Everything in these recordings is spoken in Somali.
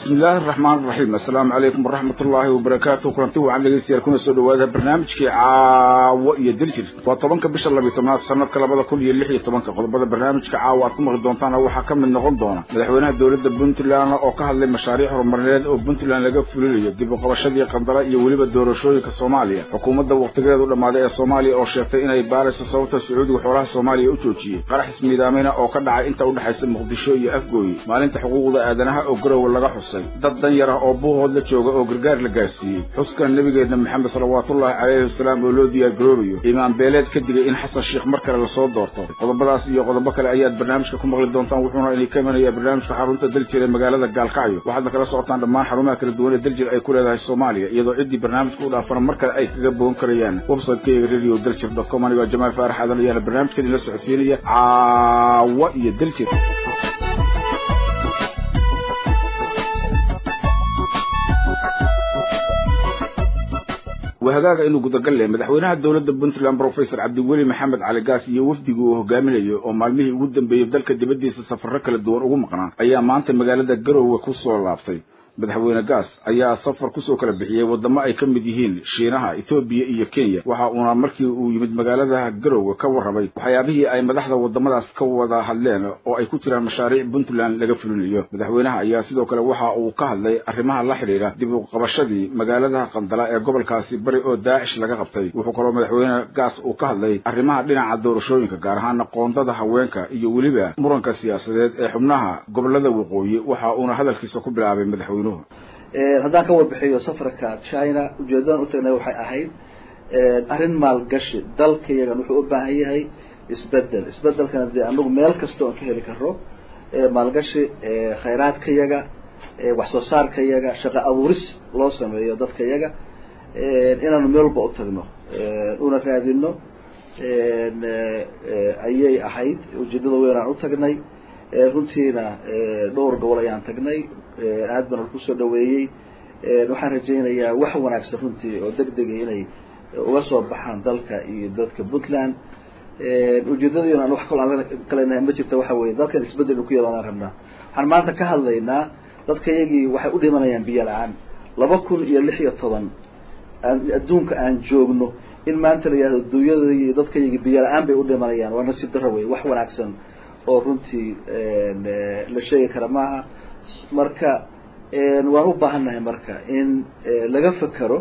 bismi illaahi araxmaan iraxiim assalaamu calaykum waraxmat ullaahi wabarakaatu kulanti wacan dhegeystayaal kuna soo dhawaada barnaamijkii caawo iyo diljir waa tobanka bisha labiyi tobnaad sanadka labada kun iyo lix iyo tobanka qodobada barnaamijka caawa aad ku maqli doontaana waxaa ka mid noqon doona madaxweynaha dowladda puntland oo ka hadlay mashaariic horumarineed oo puntland laga fulinayo dib u qabashadii qandara iyo weliba doorashooyinka soomaaliya xukuumadda wakhtigeedu dhammaaday ee soomaaliya oo sheegtay inay baarayso sababta sacuudiga xoolaha soomaaliya u joojiyey qarax ismiidaameyna oo ka dhacay inta udhexaysa muqdisho iyo afgooye maalinta xuquuqda aadanaha oo garowe laga xusay dad dan yar ah oo buuhood la jooga oo gargaar la gaarsiiyey xuska nebigeenna maxamed salawaatullaahi calayhi wasalaam oo loo diyaar garoobayo imaan beeleed ka digay in xasan sheikh mar kale lasoo doorto qodobadaas iyo qodobo kale ayaad barnaamijka ku maqli doontaan wuxuuna idin ka imanayaa barnaamijka xarunta daljir ee magaalada gaalkacyo waxaadna kala socotaan dhammaan xarumaha kala duwan ee daljir ay ku leedahay soomaaliya iyadoo ciddii barnaamijka u dhaafana mar kale ay kaga bogan karayaan websitekayaga radio daljir dot com anigoo jamaal faarax aadan ayaana barnaamijkan idinla socodsiinaya caawa iyo daljir wahagaaga inuu gudagal leh madaxweynaha dowladda puntland professor cabdiweli maxamed cali gaas iyo wafdiga uu hogaaminayo oo maalmihii ugu dambeeyey dalka dibaddiisa safarro kala duwan ugu maqnaa ayaa maanta magaalada garowe ku soo laabtay madaxweyne gaas ayaa safar kusoo kala bixiyey waddamo ay ka mid yihiin shiinaha etoobiya iyo kenya waxa uuna markii uu yimid magaalada garowe ka warramay waxyaabihii ay madaxda waddamadaas ka wada hadleen oo ay ku jiraan mashaariic puntland laga fulinayo madaxweynaha ayaa sidoo kale waxa uu ka hadlay arrimaha la xidhiidha dib u qabashadii magaalada qandala ee gobolkaasi bari oo daacish laga qabtay wuxuu kaloo madaxweyne gaas uu ka hadlay arrimaha dhinaca doorashooyinka gaar ahaana qoondada haweenka iyo weliba muranka siyaasadeed ee xubnaha gobolada waqooyi waxa uuna hadalkiisa ku bilaabay madaxweyne haddaan ka warbixiyo safarka china ujeedadan u tagnay waxay ahayd arrin maalgashi dalka yagan wuxuu u baahan yahay isbedel isbedelkana dee anagu meel kasta oon ka heli karo maalgashi khayraadka yaga wax soo saarka yaga shaqo abuuris loo sameeyo dadka yaga inaanu meel walba u tagno una raadino ayay ahayd ujeedada weyn aan u tagnay runtiina dhowr gobol ayaan tagnay aad bana kusoo dhaweeyey waxaan rajaynayaa wax wanaagsan runtii oo deg dega inay uga soo baxaan dalka iyo dadka puntland ujeedadayna an wax kalo aan kalenahay ma jirta waxa weye dalkan isbedel ku yadaan rabnaa waxaan maanta ka hadlaynaa dadka yagii waxay u dhimanayaan biyo la-aan laba kun iyo lix iyo toban adduunka aan joogno in maanta la yihahdo dunyada iyo dadka yagii biyo la-aan bay u dhimanayaan waa nasiib daro wey wax wanaagsan oo runtii la sheegi kara maaha marka waan u baahannahay marka in laga fekero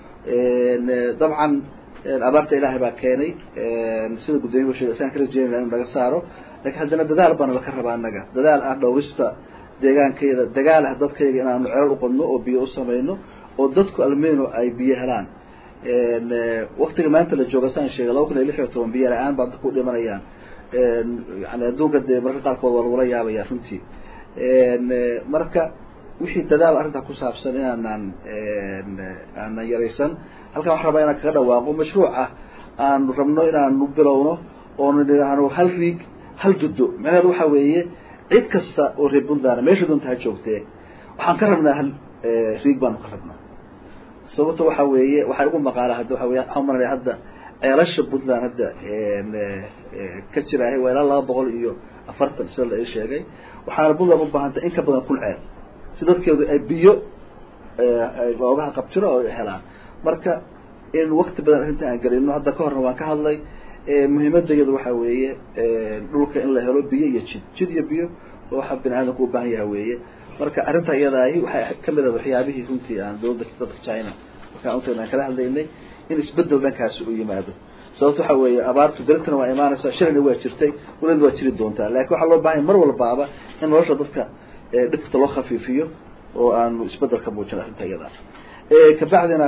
dabcan abaarta ilaahay baa keenay sida guddoomiya sheegay isaan ka rajeynayna inu naga saaro lakin haddana dadaal baana laka rabaa annaga dadaal ah dhowrista deegaankayada dagaal ah dadkayga inaanu celal uqodno oo biyo u samayno oo dadku almeno ay biyo helaan waktiga maanta la jooga saan sheegay laba kun iyo lix iyo toban biyo la-aan baa dadku u dhimanayaan yani adduunka dee marka qaarkood waa lagula yaabaya runtii marka wixii dadaal arrintaa ku saabsan inaanaan aanan yaraysan halkan waxaan rabaa inaan kaga dhawaaqo mashruuc ah aanu rabno inaanu bilowno oonu nidhaahno hal riig hal dudo macnaheedu waxa weeye cid kasta oo reer puntland meesha doonta ha joogtee waxaan ka rabnaa hal riig baanu ka rabnaa sababto waxa weeye waxay ugu maqaala hadda waxa wey waxaan maranaya hadda ceelasha puntland hadda ka jiraahay waa ilaa laba boqol iyo afartan sida la ii sheegay waxaana puntland u baahantay in ka badan kun ceel si dadkeedu ay biyo loogaha qabtiro oo helaan marka in wakti badan arrinta aan gelino hadda ka horna waan ka hadlay muhiimadayadu waxa weeye dhulka in la helo biyo iyo jid jid iyo biyo waxa bini aadamku u baahan yaha weeye marka arrinta iyadaahi waxay kamid ah waxyaabihii runtii aan dowladda dadka china markaan utagna aan kala hadlaynay in isbedel dhankaasi u yimaado sababto waxa weeye abaartu daragtana waa imaanaysaa shalayna waa jirtay welina waa jiri doontaa lakin waxaa loo bahanya mar walbaaba in nolosha dadka dhibta loo khafiifiyo oo aanu isbedel ka muujin arrinta iyada kabacdina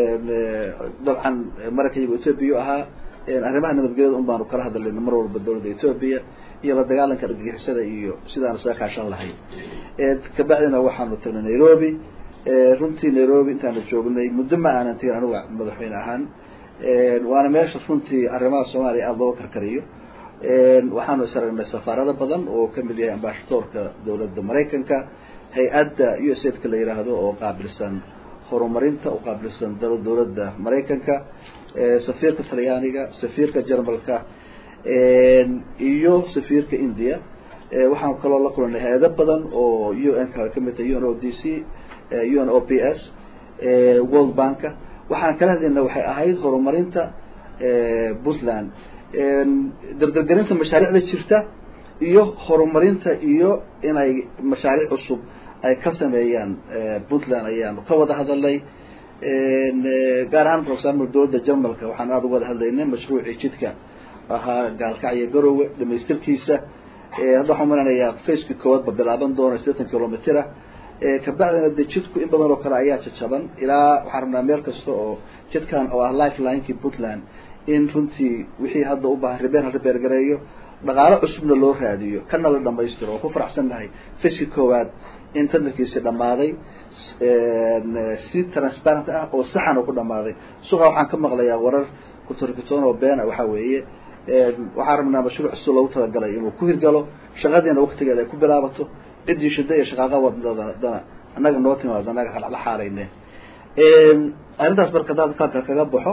dabcan maraykanyaga etoobiya ahaa arrimaha nabadgelyada un baanu kala hadlayna mar walba dowladda etoobiya iyo la dagaalanka argagixisada iyo sidaanu isaga kaashan lahay kabacdina waxaanu tagnay nairobi runtii nairobi intaanu joognay muddo ma aanan tegin anuga madaxweyne ahaan waana meesha runtii arrimaha soomaaliya aada looga karkariyo waxaanu is aragnay safaarado badan oo kamid yahay ambashadoorka dowladda maraykanka hay-adda u s aidka la yidhaahdo oo qaabilsan horumarinta u qaabilsan dowladda maraykanka safiirka talyaaniga safiirka jermalka iyo safiirka india waxaan kaloo la kulanay hay-ado badan oo u n ka kamid tahay u n o d c u n o p s world banka waxaan kala hadlayna waxay ahayd horumarinta puntland dardargerinta mashaariicda jirta iyo horumarinta iyo inay mashaariic cusub ay ka sameeyaan puntland ayaanu ka wada hadalnay gaar ahaan for example dowladda jarmalka waxaan aada uga wada hadlaynay mashruucii jidka ahaa gaalkacyo garowe dhamaystirkiisa hadda waxaan malanayaa faceki koowaad ba bilaaban doona siddeetan kilomitr ah kabacdina de jidku in badan oo kale ayaa jajaban ilaa waxaan rabnaa meel kasta oo jidkan oo ah lifelinekii puntland in runtii wixii hadda u baahan ribeer ha ribeer gareeyo dhaqaalo cusubna loo raadiyo kana la dhamaystiro oo ku faraxsan nahay faceki koowaad in tandarkiisi dhammaaday si transparent ah oo saxan oo ku dhammaaday suqa waxaan ka maqlayaa warar kutorkitoon oo beena waxaa weeye waxaan rabnaa mashruuc cusub loogu talagalay inuu ku hirgalo shaqadiina waktigeeda ay ku bilaabato ciddii shida iyo shaqaaqa wadadana annaga noo timaado annaga la xaalayne arrintaas marka hadaad kaaka kaga baxo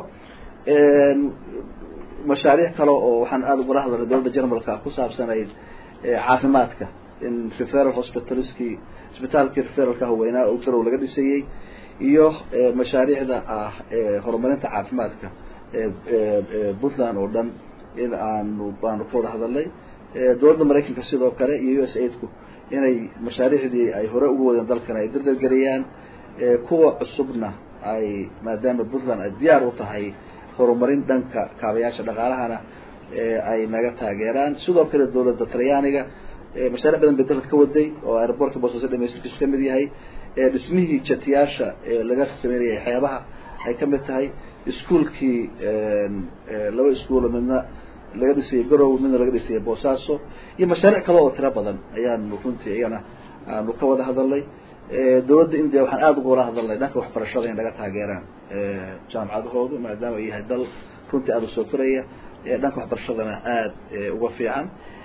mashaariic kale oo waxaan aada ugula hadalnay dowladda jarmalka ku saabsanayd caafimaadka in referal hospitalskii isbitaalkii referalka haweynaa oo garow laga dhisayey iyo mashaariicda ah horumarinta caafimaadka puntland oo dhan in aanu baanu ka wada hadalnay dowladda maraykanka sidoo kale iyo u s aidku inay mashaariicdii ay hore ugu wadeen dalkan ay dardargeliyaan kuwa cusubna ay maadaama puntland ay diyaar u tahay horumarin dhanka kaabayaasha dhaqaalahana ay naga taageeraan sidoo kale dowladda talyaaniga mashaaric badan bay dalka ka waday oo aerobortka boosaaso dhamaystirkiisu kamid yahay dhismihii jatiyaasha laga sameynayay xeebaha ay kamid tahay iskuolkii laba iskuolo midna laga dhisayay garow midna laga dhisayay boosaaso iyo mashaariic kale oo tiro badan ayaanu runtii iyana aanu ka wada hadalnay dowladda india waxaan aada uga wada hadalnay dhanka waxbarashada in laga taageeraan jaamacadahoodu maadaama ay yahay dal runtii aada usoo koraya dhanka waxbarashadana aada uga fiican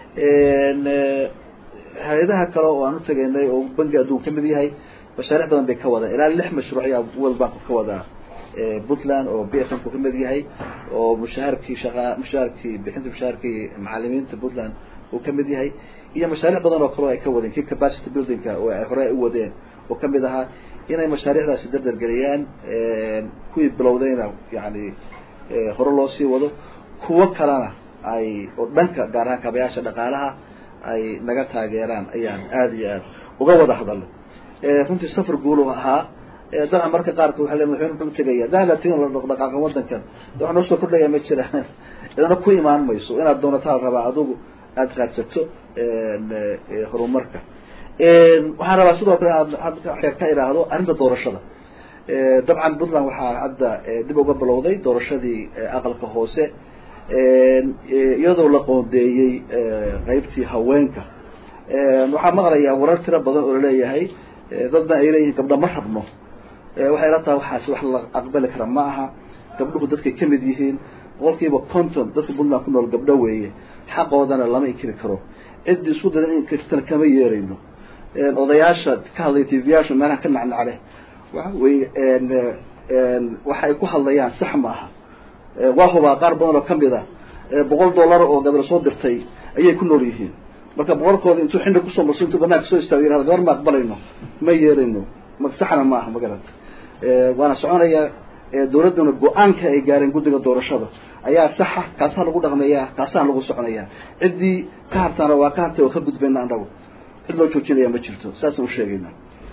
hay-adaha kale oo aan utageynay oo bangi adduun kamid yahay mashaariic badan bay ka wadaan ilaa lix mashruuc ayaa world bank ka wadaa puntland oo b f m ku kamid yahay oo mushaharkii shaqa mushaharkii bixinta mushaharkii macalimiinta puntland uu kamid yahay iyo mashaariic badan oo kale ay ka wadeen kii capacity buildingka oo ay hore u wadeen oo kamid ahaa inay mashaariicdaasi dardargeliyaan kuwii bilowdayna yani hore loo sii wado kuwo kalena ay oo dhanka gaar ahaan kaabayaasha dhaqaalaha ay naga taageeraan ayaan aada iyo aad uga wada hadalnay runtii safar guulu ahaa dabcan marka qaarkood waa le madaxweyne muxuu utegaya daalatin la dhaqdhaqaaqa wadankan de wax noo soo kordhaya ma jiraan idana ku imaan mayso inaad doonataa rabaa adigu aada raadsato horumarka waxaan rabaa sidoo kale inaad xeer ka ihaahdo arrinta doorashada dabcan puntland waxaa hadda dib uga bilowday doorashadii aqalka hoose iyadoo la qoondeeyey qeybtii haweenka waxaa maqlayaa warar tiro badan oo laleeyahay dadna ay leeyihiin gabdha ma rabno waxay la tahay waxaasi wax la aqbali kara ma aha gabdhuhu dadkay kamid yihiin boqolkiiba conton dadka puntland ku nool gabdho weeye xaqoodana lama inkiri karo ciddii isku dadan in inkirtana kama yeerayno odayaasha ka hadlay tvyaasha meelaha ka nacnacleh waxa weye waxay ku hadlayaan sax ma aha waa hubaa qaar badan oo kamid ah boqol dollar oo gabal soo dirtay ayay ku nool yihiin marka boqolkooda intuu xindha kusoo marso intuu banaanka soo istaago yihahdo gabar ma aqbalayno ma yeerayno ma saxna ma aha magarata waana soconaya dawladduna go-aanka ay gaareen guddiga doorashada ayaa saxa kaasaa lagu dhaqmeeyaa kaasaa lagu soconaya ciddii ka hartaana waa ka hartay oo ka gudbayna annagu cid loo joojinaya ma jirto saasaan usheegayna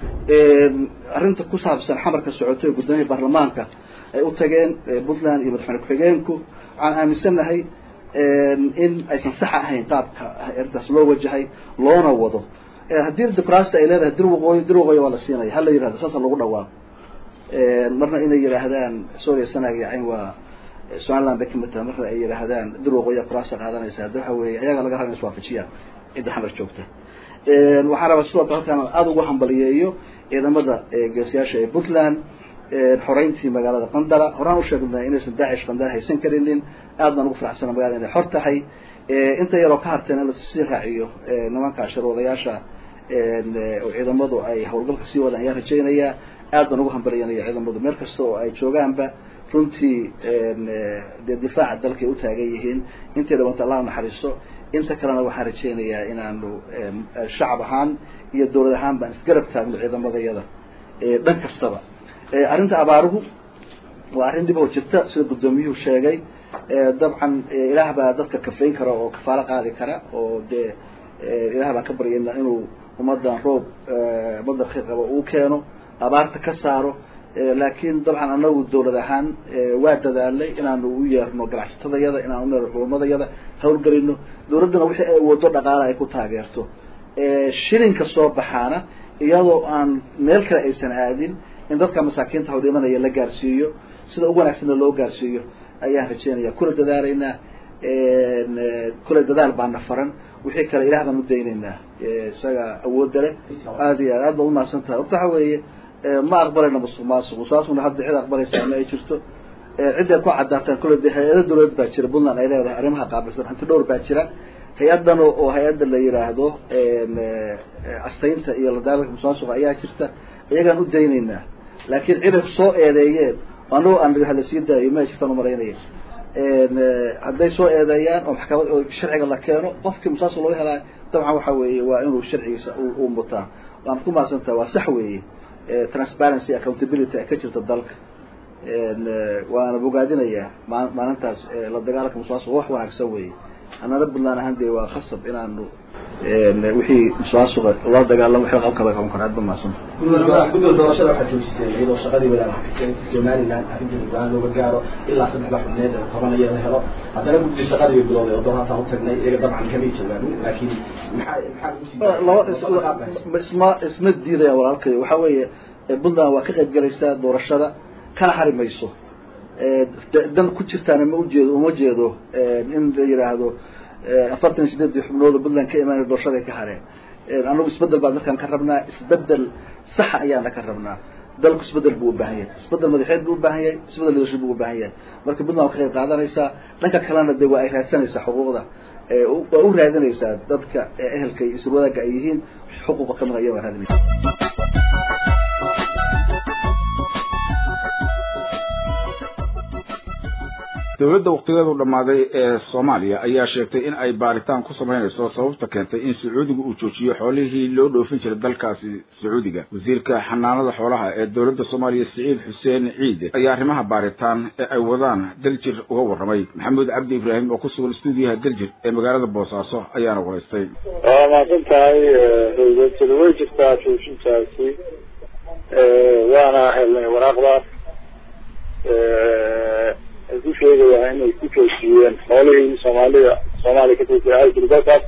arrinta ku saabsan xamarka socoto ee guddoomiyaha baarlamaanka ay u tageen puntland iyo madaxweyne ku-xigeenku waxaan aaminsannahay in aysan sax ahayn qaabka arrintaas loo wajahay loona wado haddii dimucraasita ay leedahay dir waqooyi dir waqooyi waa la siinaya hala yihahdo saasa lagu dhawaaqo marna inay yidhaahdaan soria sanag iyo cayn waa somaliland bay kamid tahay marna ay yidhaahdaan dir waqooyi kuraasa qaadanaysa hadda waxa weeye ayaga laga raba iswaafajiyaan cidda xamar joogta waxaan rabaa sidoo kale halkaan aada ugu hambaliyeeyo ciidamada geesiyaasha ee puntland xoreyntii magaalada qandara horaan usheegnay inaysan daacish qandara haysan karinin aad baan ugu faraxsana magalada inay xor tahay inta yaroo ka harteen in lasii raaciyo nimanka sharwadayaasha oo ciidamadu ay hawlgalka sii wadaan ayaan rajaynayaa aad baan ugu hambalyanaya ciidamadu meel kasta oo ay joogaanba runtii dee difaaca dalkay u taagan yihiin intay dhawanta allah naxariisto inta kalena waxaan rajaynayaa inaanu shacab ahaan iyo dawlad ahaan baan isgarab taagno ciidamadayada dhan kastaba arrinta abaaruhu waa arrin dhib oo jirta sida guddoomiyuhu sheegay dabcan ilaah baa dadka kafayn kara oo kafaalo qaadi kara oo dee ilaah baan ka baryayna inuu ummadan roob ummaddan khayr qaba uu keeno abaarta ka saaro laakiin dabcan anagu dawlad ahaan waa dadaalay inaanu u yeerno ganacsatadayada inaanu uyeerno culumadayada hawlgelino dawladdana wixii ay wado dhaqaala ay ku taageerto shilinka soo baxaana iyadoo aan meel kale aysan aadin in dadka masaakiinta hawdhimanaya la gaarsiiyo sida ugu wanaagsanna loo gaarsiiyo ayaan rajeynaya kula dadaalaynaa kule dadaal baana faran wixii kale ilah baan u daynaynaa isaga awoodda leh aad iyo aad aad baa umahadsan tahay horta waxa weeye ma aqbalayno musuq maasuq musuqmaasuqna hadda cid aqbalaysaa ma ay jirto cidday ku cadaataan kule de hay-ado dawladeed baa jira puntland ay leedahay arrimaha qaabilsan hanti dhowr baa jira hay-adan oo hay-adda la yidhaahdo astaynta iyo ladaalanka musuqmaasuqa ayaa jirta iyagaan u daynaynaa laakiin ciday soo eedeeyeen anagoo aan hala sii daayo ma ay jirtaan umalaynaya hadday soo eedeeyaan oo maxkamad oo sharciga la keeno qofkii musaasuq laga helaayo dabcan waxa weeye waa inuu sharcigiisa uu mutaa waanad ku mahadsantaha waa sax weeye transparency accountability ka jirta dalka waana bogaadinayaa ma maalintaas la dagaalanka musuqmaasuq wax wanaagsan weeye annana puntland ahaan dee waa khasab inaanu wixii musuqmaasuqa la dagaalamo wixii qabka laga qaban karo aad ba mahadsanta guddiga doorashada waxaa joojiseen iyadoo shaqadii wadaagakaseen somaliland arrinteeda go-aan looga gaaro ilaa saddexda xubneed ee tobanaya la helo haddana guddi shaqadii way bilowday oo dooraataan u tagnay iyaga dabcan kamay jawaabin laakiin maxaa maxaa laba isma isma diidaya walaalkayo waxa weeye puntland waa ka qayb galaysaa doorashada kana hari mayso dan ku jirtaana ma ujeedo uma jeedo in la yidhaahdo afartan iyo sideedii xubnood oo puntland ka imaanay doorashaday ka hareen anagu isbedel baan dalkan ka rabnaa isbedel saxa ayaana ka rabnaa dalku isbedel buu ubaahan yahay isbedel madaxeed buu ubaahan yahay isbedel leadership buu ubaahan yahay marka puntland waa ka qayb qaadanaysaa dhanka kalena de waa ay raadsanaysaa xuquuqda waa u raadinaysaa dadka ehelka iyo isir wadaagga ay yihiin xuquuqa kamid aya waa raadinaysa dowladda waktigeedu dhammaaday ee soomaaliya ayaa sheegtay in ay baaritaan ku samaynayso sababta keentay in sacuudiga uu joojiyo xoolihii loo dhoofin jiray dalkaasi sacuudiga wasiirka xanaanada xoolaha ee dowladda soomaaliya siciid xuseen ciide ayaa arrimaha baaritaan ee ay wadaan daljir uga warramay maxamuud cabdi ibraahim oo ku sugan stuudiyaha daljir ee magaalada boosaaso ayaana waraystay waa mahadsan tahay daljir way jirtaa joojintaasi waana helnay waraaqdaas ay ku sheegayaan inay ku joojiyeen xoolihii soomaalida soomaaliya ka joojiyay ay jiri dalkaas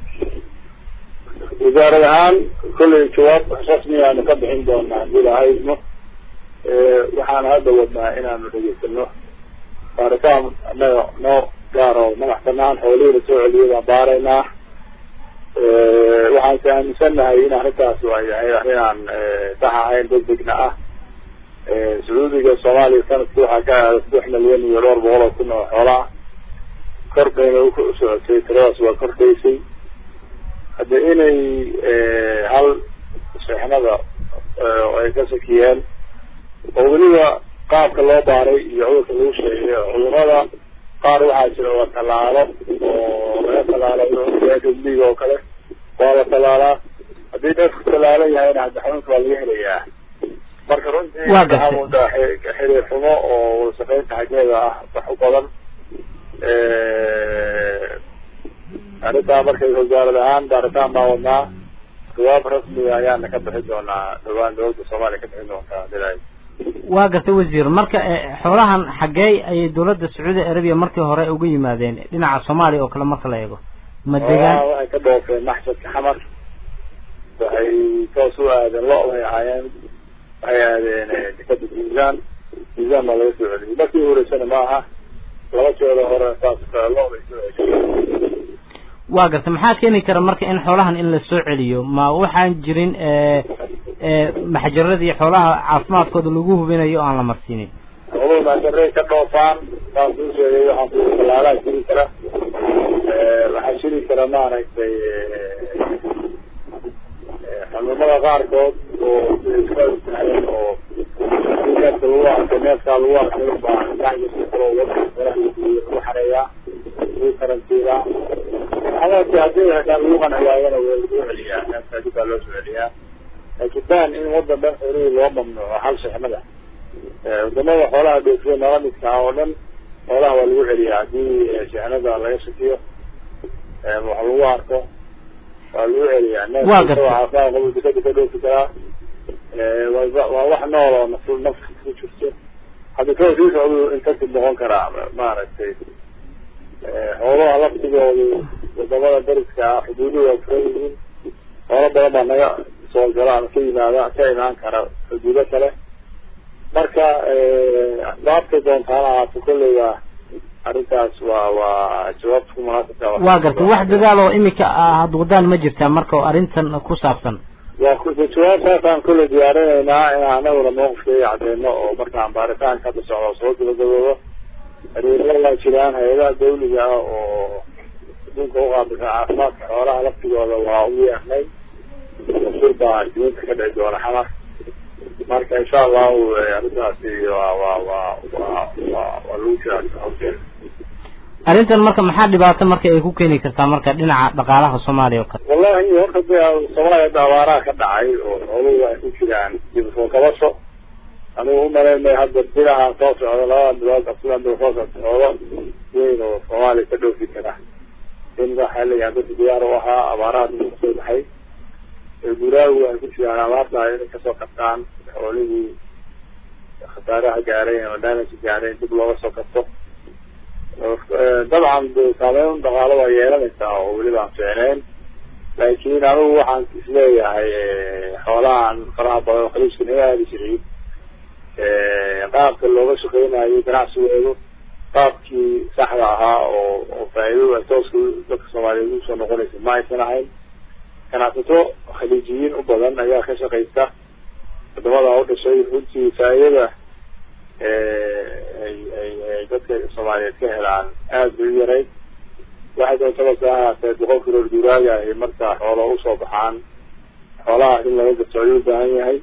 wasaarad ahaan kollay jawaab rasmi aanu ka bixin doonaa haddii lahaydno waxaana hadda wadnaa inaanu dhegeysano baaritaan annaga noo gaar oo madax banaan xoolihii lasoo celiyay baan baaraynaa waxaan si aaminsannahay in arrintaas ay yahay arrin aan sax ahayn degdegna ah sacuudiga soomaaliya sanadki waxaa ka aada saddex milyan iyo dhowr boqol oo kun oo xoolaa kor bayna u socotay tiradaas waa kordhaysay hadde inay hal seexnada ay ka sakiyeen oo weliba qaabka loo baaray iyo cudurka lagu sheegay cudurada qaar waxaa jira waa tallaalo oo laga tallaalo liga oo kale waa la tallaalaa haddii neefku tallaalan yahayna hadde xanuunka waa laga helayaa marka runtii waxaa moodaa xiriir xumo oo wada shaqeynta xaggeeda ah wax u badan arrintaa markay wasaarad ahaan baaritaan baa wadnaa jawaab rasmiga ayaana ka bixi doonaa dhawaan dowladda soomaaliya ka bixin doontaa dilay waa gartay wasiir marka xoolahan xaggee ayay dowladda sacuudi arabiya markii hore uga yimaadeen dhinaca soomaaliya oo kale marka la eego ma degaan waxay ka dhoofeen maxshadka xamar waxay toos u aadeen lo bay ahaayeen waxay aadeen dekada miisaan miisaan baa laga soo celiyay markii horeysana ma aha laba jeeda hore saas lo bay soo celiyeen waa gartay maxaa keeni kara marka in xoolahan in la soo celiyo ma waxaan jirin maxjaradii xoolaha caafimaadkooda lagu hubinayo o aan la marsiinin xooluhu maxjaray ka dhoofaan saas uu sheegay waxaan ku talaalaa jiri kara waxaa jiri kara maaragtay xanuunada qaarkood oo iska sahlan oo neefka lagu arkay neefkaa lagu arkay baa maxjirka kale oo wadanka lagu xareeyaa lagu karantiilaa xadaadki haddii hataa lagu qanciyaayana waa lagu celiyaa masaajid baa loo soo celiyaa laakiin ban in wadan dhan xoolihii loo mamnuuco hal shixnada wadamada xoolaha dhoofiya nala midka ah oo dhan xoolaha waa lagu celiyaa haddii shixnada laga shakiyo wax lagu arko waa lagu celiyaa neefcaafimaad qabo dikada ka dhoofi karaa waa wax nool oo naf nafka ku jirto hadda ka sii socdu intakib noqon karaa maaragtay xoolaha laftigoodu wadamada dariska ah xuduuduhu waa furan yihiin xoolo badan baa naga soo gala ama ka yimaada ka imaan kara xuduudo kale marka asbaabtay doontaana ahaato kolley waa arrintaas waa waa jawaabta ku munaasabka waa gartay wax dagaal oo imika aad wadaan ma jirtaa marka oo arrintan ku saabsan waa jawaabtaasaan kolley diyaarinaynaa inaan anaguna mawqifkeega cadeyno oo markaan baaritaanka hadda socda soo gabagaboobo xiriirada waa jiraan hay-adaha dawliga ah oo adduunka uqaabilsan caafimaadka xoolaha laftigooda waa u yeernay masuul baa diinta ka dhici doona xamar marka insha allahu arrintaasi waa waa waa waa waa waa lagu jiraa hawsheeda arrintan marka maxaa dhibaato marka ay ku keeni kartaa marka dhinaca dhaqaalaha soomaaliya oo kale wallahi horta de soomaaliya hadda abaaraha ka dhacay oo xooluhu ay ku jiraan dib soo kabasho anigu umalaynay hadda bilahaan soo socda labada bilood absidan bil soo socda xoolo weyn oo soomaaliya ka dhoofi kara in waxaa leeyahay dadka diyaar u ahaa abaaraha dib kasoo baxay guraagu ay ku jiraan abaarta inay kasoo qabtaan xoolihii khasaaraha gaareen oo damage gaareen dib looga soo kabto dabcan de saameyn dhaqaalo waa yeelanaysaa oo weliba aan fiicneyn laakiin anigu waxaan isleeyahay xoolahan faraha badan oo khaliijka naga aadi jiray qaabka looga shaqeynayo ganacsigoodu qaabkii saxda ahaa oo oo faa'iidadu ay tooska dadka soomaaliyeed usoo noqonaysa ma aysan ahayn ganacsato khaliijiyiin u badan ayaa ka shaqaysta wadamada u dhashay runtii faa'iidada ay ay ay dadka soomaaliyeed ka helaan aada bay u yarayd waxay doontaba sa ahaatee boqol kiloor duuraaga ahi marka xoolo usoo baxaan xoolaha in laga gato ayuu u baahan yahay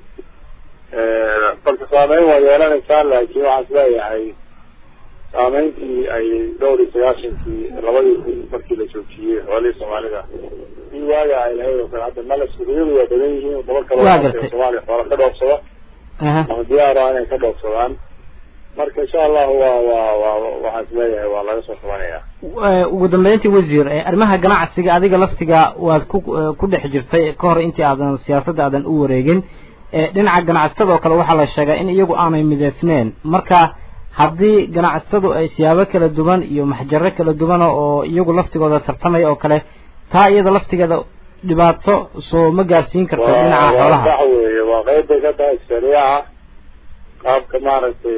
marka saameyn waa yeelanaysaa laakiin waxaan isleeyahay saameyntii ay dhowr iyo sagaashankii labadii kun markii la joojiyey xoolihii soomaalida in waaga ay lahayd oo kale hadda male suuqyadu waa badan yihiin wadamo kale soomaaliya xoola ka dhoofsada ama diyaara inay ka dhoofsadaan marka insha allahu waa waa waa waxaan isleeyahay waa laga soo qabanayaa ugu dambeyntii wasiir arrimaha ganacsiga adiga laftiga waad ku ku dhex jirtay ka hor intii aadan siyaasadda aadan u wareegin dhinaca ganacsatada oo kale waxaa la sheegaa in iyagu aanay mideysneyn marka haddii ganacsatadu ay siyaabo kala duwan iyo maxjaro kala duwan oo iyagu laftigooda tartamaya oo kale taa iyada laftigeeda dhibaato soo ma gaarsiin karto dhinaca xoolaha sax weeye waa qeyb bay ka tahay shariica qaabka maaragtay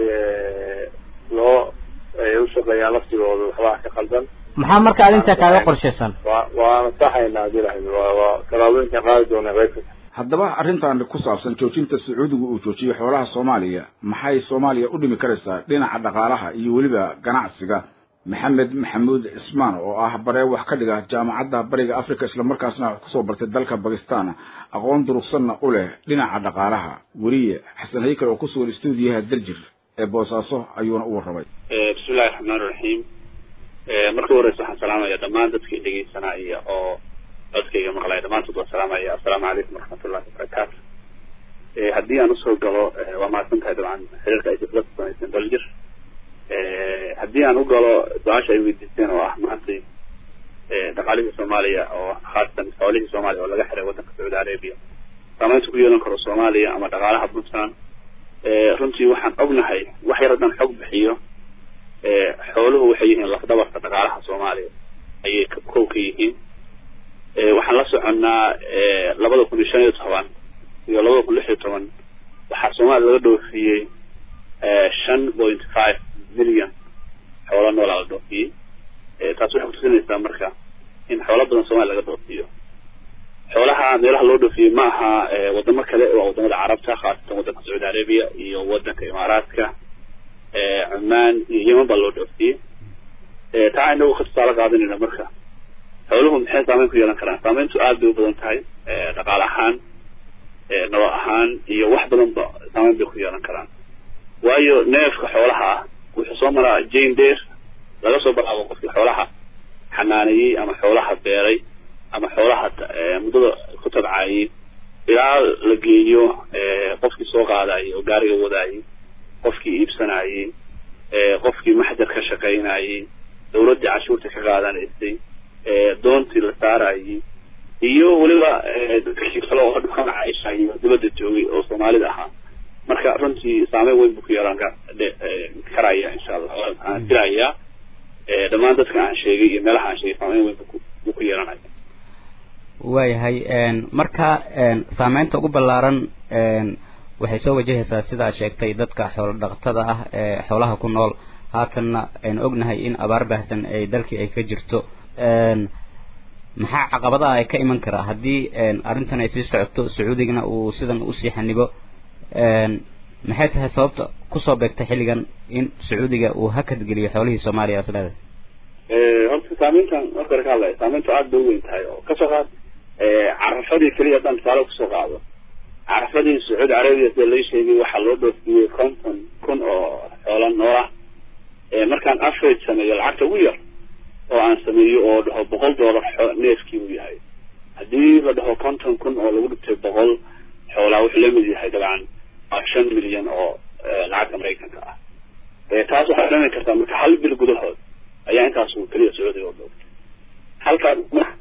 loo ay u shaqeeyaan laftigooda waxbaa ka qaldan maxaa marka arrintaa kaaga qorshaysan wa waana saxaynaa hadii lahayd waa waa talaabooyinkan qaadi doona qeyb ka tahay haddaba arrintan ku saabsan joojinta sacuudiga uu joojiyey xoolaha soomaaliya maxay soomaaliya u dhimi karaysaa dhinaca dhaqaalaha iyo weliba ganacsiga maxamed maxamuud cismaan oo ah baree wax ka dhiga jaamacadda bariga africa islamarkaasna kusoo bartay dalka bakistan aqoon durugsanna u leh dhinaca dhaqaalaha weriye xasan haykal oo kusugan stuudiyaha darjir ee boosaaso ayuuna u warramay bismillahi raxmaan iraxiim marka horeysa waxaan salaamaya dhammaan dadkii dhegeysanaya oo codkayga maqlaya dhammaantood waa salaamaya assalaamu calaykum waraxmatullahi wabarakaatu haddii aan usoo galo waa mahadsan tahay dabcan xiriirka ay difla samayseen daljir haddii aan u galo su-aasha ay weydiisteen oo ah maantay dhaqaalihii soomaaliya oo khaasatan xoolihii soomaaliya oo laga xiray waddanka sacuudi arabia saameynta ku yeelan karo soomaaliya ama dhaqaalaha puntland runtii waxaan ognahay wax yar haddaan xog bixiyo xooluhu waxay yihiin lafdabarka dhaqaalaha soomaaliya ayay kow ka yihiin waxaan la soconnaa labada kun iyo shan iyo toban iyo labada kun lix iyo toban waxaa soomaaliya laga dhoofiyey shan point five million xoolo noolaa la dhoofiyey taas waxay kutusinaysaa marka in xoolo badan soomaliya laga dhoofiyo xoolaha meelaha loo dhoofiyey ma aha wadamo kale waa wadamada carabta khaasatan waddanka sacuudi arabia iyo waddanka imaaraadka cumaan iyo yeman baa loo dhoofiyey taa inagu ka tusaale qaadanayna marka xooluhu maxay saameyn ku yeelan karaan saameyntu aad bay u badan tahay dhaqaale ahaan nolol ahaan iyo wax badan ba saameyn bay ku yeelan karaan waayo neefka xoolaha ah wuxuu soo maraa jane deer laga soo bilaabo qofkii xoolaha xanaaneeyey ama xoolaha beeray ama xoolaha muddada ku tabcaayey ilaa la geeyo qofkii soo qaadayay oo gaariga wadaayey qofkii iibsanayey qofkii maxjar ka shaqaynayey dawladdii cashuurta ka qaadanaysay doontii la saarayey iyo weliba dadkii kale oo dhulka macaisha iyo dibadda joogay oo soomaalida ahaa marka runtii saameyn weyn buu ku yeelan karaya insha allah aan filayaa dhammaan dadka aan sheegay iyo meelaha aan sheegay saameyn weyn buu ku yeelanaya waayahay marka saameynta ugu ballaaran waxay soo wajahaysaa sidaad sheegtay dadka xoolo dhaqatada ah ee xoolaha ku nool haatanna aynu ognahay in abaar baahsan ay dalkii ay ka jirto maxaa caqabadaha ay ka iman karaa haddii arrintan ay sii socoto sacuudigana uu sidan usii xanibo maxay tahay sababta kusoo beegtay xilligan in sacuudiga uu hakad geliyo xoolihii soomaaliya is leedahay horta saameyntan marka hore ka hadlaya saameyntu aada bay u weyn tahay oo kasoo qaad carafadii keliya haddaan tusaale kusoo qaado carafadii sacuudi carabiya sida lai sheegay waxaa loo dhoofiyey konton kun oo xoola noolah markaan average sameeyo lacagta ugu yar oo aan sameeyo oo dhaho boqol doolar neefkii uu yahay haddii la dhaho konton kun oo lagu dhigtay boqol xoolaa wuxuu lamid yahay dabcan waa shan milyan oo lacagta maraykanka ah taas waxaa dhami kartaa marka hal bil gudahood ayaa intaas keliya sacuudiga u dhoofay halkaa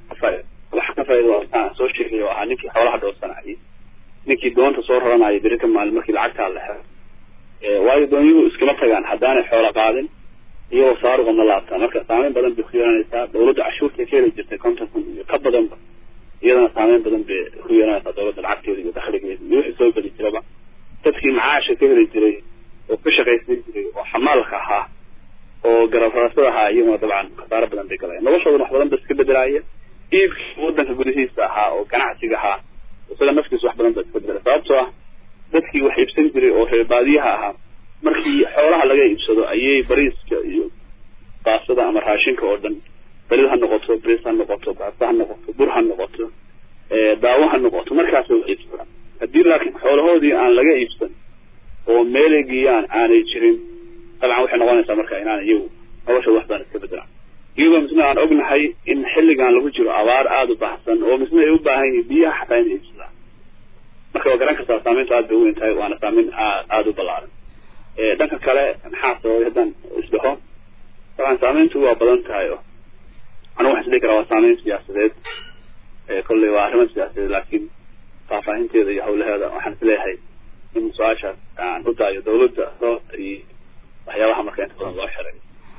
waxa ka faaida waa soo sheegay oo ahaa ninkii xoolaha dhoofsanayay ninkii doonta soo raranaya beri ka maalin markii lacagtaa la xero waayo doonyuhu iskama tagaan haddaanay xoola qaadin iyagoo saaruqa ma laabtaa marka saameyn badan bay ku yeelanaysaa dawladda cashuurta ka heli jirtay konton kun iyo ka badanba iyadana saameyn badan bay ku yeelanaysaa dawladda lacagteeda iyo dakhligeeda iyo wixii soo geli jiraba dadkii macaasha ka heli jiray oo ka shaqaysan jiray oo xamaalka ahaa oo garab rarasada ahaa iyaguna dabcan khasaaro badan bay galayaan noloshoodana wax badan ba iska bedelaya iibkii waddanka gudihiisa ahaa oo ganacsiga ahaa isaga naftiisa wax badan ba iska bedelay sababtoo ah dadkii wax iibsan jiray oo reer baadiyaha ahaa markii xoolaha laga iibsado ayay bariiska iyo baasada ama raashinka oo dhan balid ha noqoto bris ha noqoto baasta ha noqoto bur ha noqoto daawo ha noqoto markaasay wax iibsadaan haddii laakiin xoolahoodii aan laga iibsan oo meelay geeyaan aanay jirin dabcan waxay noqonaysaa marka inaan iyagu noloshooda wax badan iska bedelaan iyagoo misna aan ognahay in xilligan lagu jiro abaar aada u baahsan oo misna ay u baahan yihiin biyaha xataa inay iibsadaan marka waa garan kartaa saameyntu aad bay u weyn tahay waana saameyn aad aada u ballaaran dhanka kale maxaa sababay haddaan isdhaho dabcan saameyntu waa badan tahay oo anigu waxaan isdhihi karaa waa saameyn siyaasadeed kolley waa arrimo siyaasadeed laakiin faahfaahinteeda iyo hawlaheeda waxaan isleeyahay in su-aashaas aan u daayo dawladda iyo waxyaabaha marka inta badan loo xiray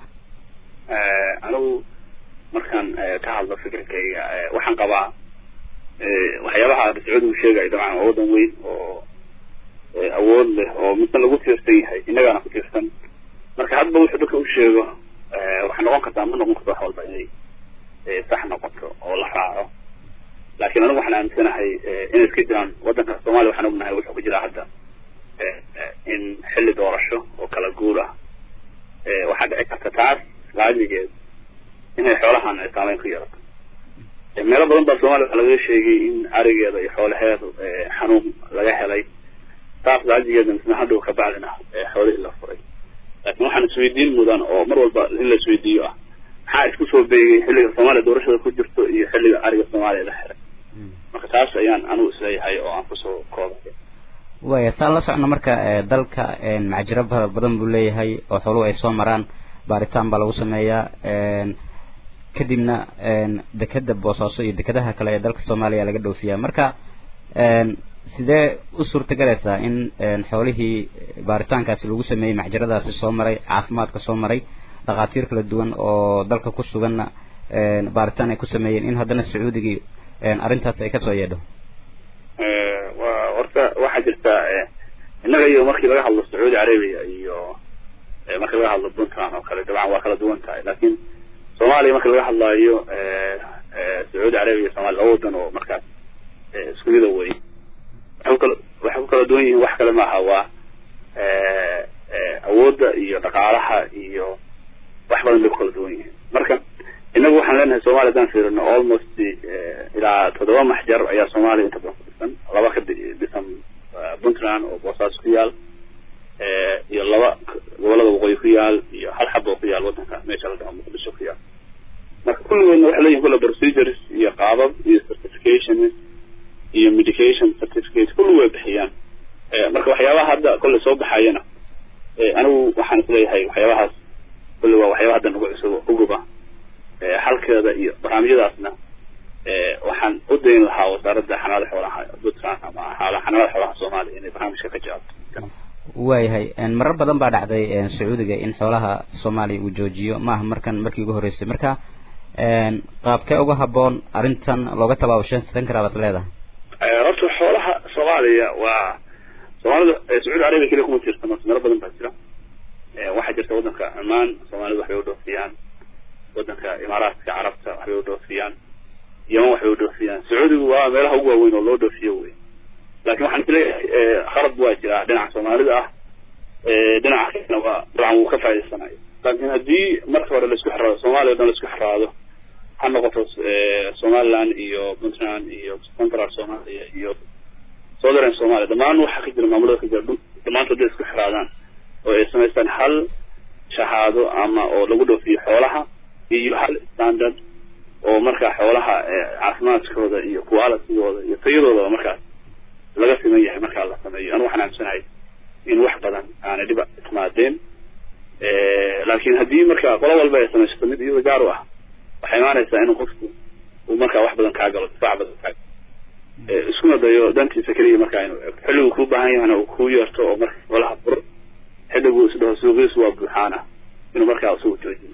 anigu markaan ka hadlo fikirkayga waxaan qabaa waxyaabaha sacuudigu sheegayo dabcan waa waddan weyn oo awood leh oo midna lagu tiirsan yahay innagaana ku tiirsan marka hadba wuxuu dadka u sheego waxay noqon kartaa ma noqon karto wax walba inay sax noqoto oo la raaco laakiin anigu waxaan aaminsanahay inay iska jiraan waddanka soomaaliya waxaan ognahay wuxuu ku jiraa hadda in xilli doorasho oo kala guur ah waxaa dhici karta taas laamigeed inay xoolahan ay saameyn ku yeelato meelo badan baa soomaaliya waxaa lagaga sheegay in arigeeda iyo xoolaheedu xanuun laga helay taas laajigeeda misna hadhow ka bacdina xoolihii la furay laakiin waxaan isweydiin mudan oo mar walba in la isweydiiyo ah maxaa isku soo beegay xilliga soomaaliya doorashada ku jirto iyo xilliga ariga soomaaliya la xiray marka taas ayaan anigu isleeyahay oo aan kusoo koobay waaya saan la socno marka dalka macjiro badan buu leeyahay oo xooluhu ay soo maraan baaritaan baa lagu sameeyaa kadibna dekeda boosaaso iyo dekadaha kale ee dalka soomaaliya laga dhoofiyaa marka sidee u suurtagelaysaa in xoolihii baaritaankaasi lagu sameeyey macjiradaasi soo maray caafimaadka soo maray dhakhaatiir kala duwan oo dalka ku suganna baaritaan ay ku sameeyeen in haddana sacuudigii arrintaas ay kasoo yeedho wa horta waxaa jirta innaga iyo markii laga hadlo sacuudi carabiya iyo markii laga hadlo puntland oo kale dabcan waa kala duwan tahay laakiin soomaaliya markii laga hadlaayo sacuudi carabiya iyo somalia laba wadan oo markaas isku mida wey waxay kukala waxay ku kala duwan yihiin wax kale maaha waa awoodda iyo dhaqaalaha iyo wax badan bay ku kala duwan yihiin marka inagu waxaan leenahay somalia haddaan fiirino almost ilaa toddoba maxjar ayaa soomaaliya inta badan ku dhisan laba ka dhisan puntland oo boosaaso ku yaal iyo laba gobolada waqooyi ku yaal iyo hal xab oo ku yaal waddanka meesha la dhaho muqdisho ku yaal marka kulligoodna waxay leeyihin kulle procedures iyo qaabab iyo certifications iyo medication certificate kulli way bixiyaan marka waxyaabaha hadda kolle soo baxayana anigu waxaan isleeyahay waxyaabahaas kulli waa waxyaaba hadda nagu cusub uguba xalkeeda iyo barnaamijyadaasna waxaan u dayn lahaa wasaaradda xanaada xoolaha puntland ama xanaada xoolaha soomaaliya inay barnaamijka ka jawaabto waayahay marar badan baa dhacday sacuudiga in xoolaha soomaaliya uu joojiyo maaha markan markii ugu horreysay marka qaabkee uga haboon arrintan looga tabaabushansan karaa baad leedahay horta xoolaha soomaaliya waa soomaalida sacuudi arabiya keliya kuma tirsano meelo badan baa jira waxaa jirta waddanka cumaan soomaalida waxbay u dhoofiyaan waddanka imaaraadka carabta waxbay u dhoofiyaan yeman waxbay u dhoofiyaan sacuudigu waa meelaha ugu waaweyn oo loo dhoofiyo wey laakiin waxaan isleeyahay khalad waa jiraa dhinaca soomaalida ah dhinaca kalena waa dabcan wuu ka faa'idaysanayo laakiin haddii marka hore laisku xiraado soomaaliya o dhan laisku xiraado ha noqoto somaliland iyo puntland iyo central somalia iyo southern somalia dhammaan waxaa ka jira maamulada ka jira dhammaantood day isku xiraadaan oo ay samaystaan hal shahaado ama oo lagu dhoofiyo xoolaha iyo hal standard oo markaa xoolaha caafimaadkooda iyo qualitygooda iyo tayadoodaba markaas laga siman yahay markaa la sameeyo anu waxaan aaminsanahay in wax badan aanay dhiba timaadeen laakiin haddii marka qolo walba ay samaysato mid iyada gaar u ah waxay imaanaysaa inuu qofku uu markaa wax badan kaa galo difaac badan kaa iskuna dayo dantiisa keliya markaa inuu ego xilligu kuu baahan yahana uu kuu yeerto oo marka xoolaha fur xilligu isdhaho suuqiisu waa buuxaana inuu markaa isagu joojiyo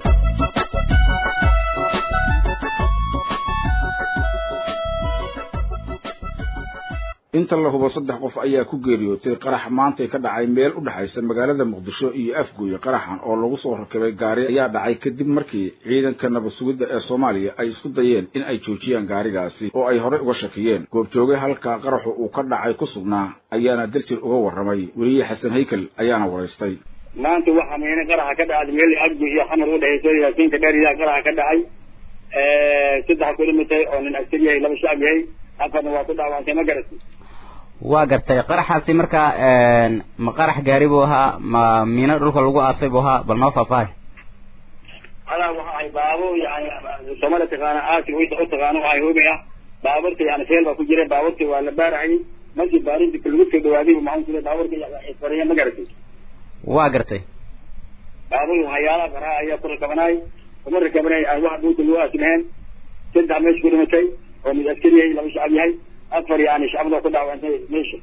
inta la hubo saddex qof ayaa ku geeriyootay qarax maantay ka dhacay meel u dhexaysa magaalada muqdisho iyo afgooye qaraxan oo lagu soo rakibay gaari ayaa dhacay kadib markii ciidanka nabad sugidda ee soomaaliya ay isku dayeen in ay joojiyaan gaarigaasi oo ay horey uga shakiyeen goobjooge halka qaraxu uu ka dhacay ku sugnaa ayaana daljir uga warramay weliye xasan haykel ayaana waraystay maanta waxaa meene qaraxa ka dhacday meel abdi iyo xamar u dhexayso yaasiinka dheer iyaa qaraxa ka dhacay saddex ku dhimatay oo nin askar yahay laba shacab yahay afarna waa ku dhaawantay ma garatay waa gartay qaraxaasi marka ma qarax gaari buu ahaa ma miino dhulka lagu aasay buu ahaa bal noo faahfaahay adaa waxa ahay baabo yani soomaalia taqaana aasi u taqaano waxay hoobi ah baaburta yani feel baa ku jira baaburta waa la baarahayay markii baarinta lagu soo dhawaaday maxaan ku baaburka fariya ma garatay waa gartay baabur waxyaalaha faraha ayaa ku rakabanaay kuma rakabanaay aan wax buuta lagu aasi lahayn saddex meesha ku dhimatay oo mid askari yahay laba shacab yahay afar yani shacabda ku dhaawantay meesha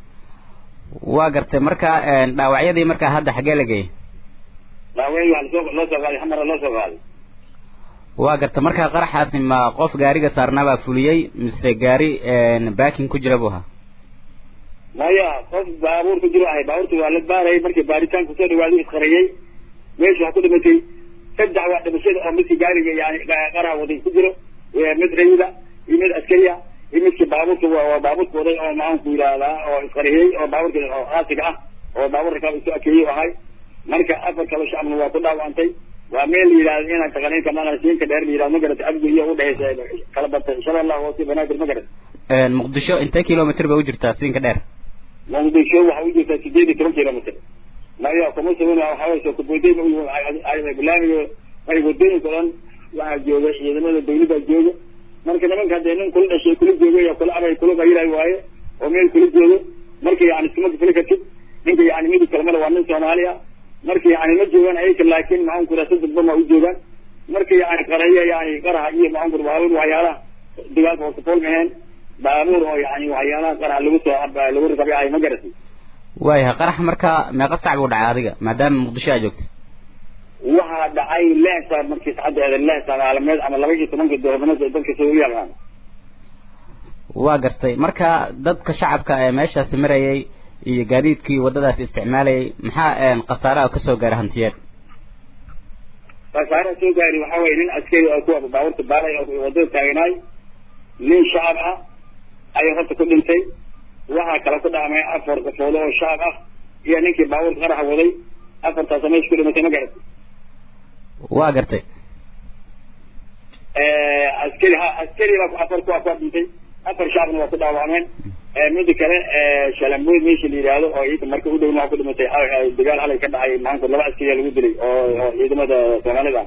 waa gartay marka dhaawacyadii markaa hadda xaggee la geeyay dhaawacyi waa lasoo loo soo qaaday xamara loo soo qaaday waa gartay marka qaraxaasi ma qof gaariga saarnaabaa fuliyey mise gaari baakin ku jira buu ahaa maya qof baabuur ku jiro ahay baabuurta waa la baarayay markii baaritaan kusoo dhawaaday isqariyey meesha waxaa ku dhimatay saddex waa dhimashada oo midkii gaariga yani qaraha waday ku jiro mid rayida iyo mid askariya iyo midkii baabuurka waa baabuurka waday oo maxaanku yidhaahdaa oo isqariyey oo baabuurka oo aasiga ah oo baabuur rakaab isu akeeyey ahay marka afar kaba shacabna waa ku dhaawantay waa meel la yidhahdo inaan taqaniinka maqalsiinka dheer la yidhahdo ma garata abdi iyo udhexaysa kala batay insha allah hoose banaadir ma garata muqdisho intee kilomitr bay u jirtaa siinka dheer muqdisho waxaa u jirtaa sideed iyo toban kilomitr maya kuma sugan waxaa way soo kubooday barnaamij ay wadooyinka dhan waxaa jooga ciidamada dawladda jooga marka nimanka hadee nin kula dhashay kula jooga ya kula abay kula qayilay waaye oo meel kula joogo marka yani iskuma gufli kartid ninka yani midib kalamada waa nin soomaaliya marka yani ma joogaan ayaka laakin maxaan ku raasa dadban waa u joogaan marka yani qaraya yani qaraha iyo maxaan ku baabuur waxyaalaha dagaalka oo safool maheen baabuur oo yani waxyaalaha qaraha lagu soo lagu rakabay ahay ma garatay waayahay qarax marka meeqa sac buu dhacay adiga maadaama muqdisho aa joogta waxaa dhacay lehsa markii sacadeeda lehsa maalmeed ama laba iyo tobanka doornimada dadka soo u yaqaan waa gartay marka dadka shacabka ee meeshaasi marayay iyo gaadiidkii waddadaasi isticmaalayay maxaa khasaaraha kasoo gaara hantiyeed khasaaraha soo gaari waxaa weye nin askari oo kuwa baabuurta baalay oo waddada taaganaay nin shacab ah ayaa horta ku dhintay waxaa kale ku dhaamay afar qofoolo oo shacab ah iyo ninkii baabuurka qaraxa waday afartaasa meesha ku dhimatay ma garatay waa gartay askari ha askari baa afar kuwa kuwa dhintay afar shacabna waa ku dhaawacmeen mida kale shalamboyd meesha la yidhaahdo oo ciida marka u dhowna waa ku dhimatay dagaal halay ka dhacay maanta laba askariya lagu dilay oo oo ciidamada soomaalida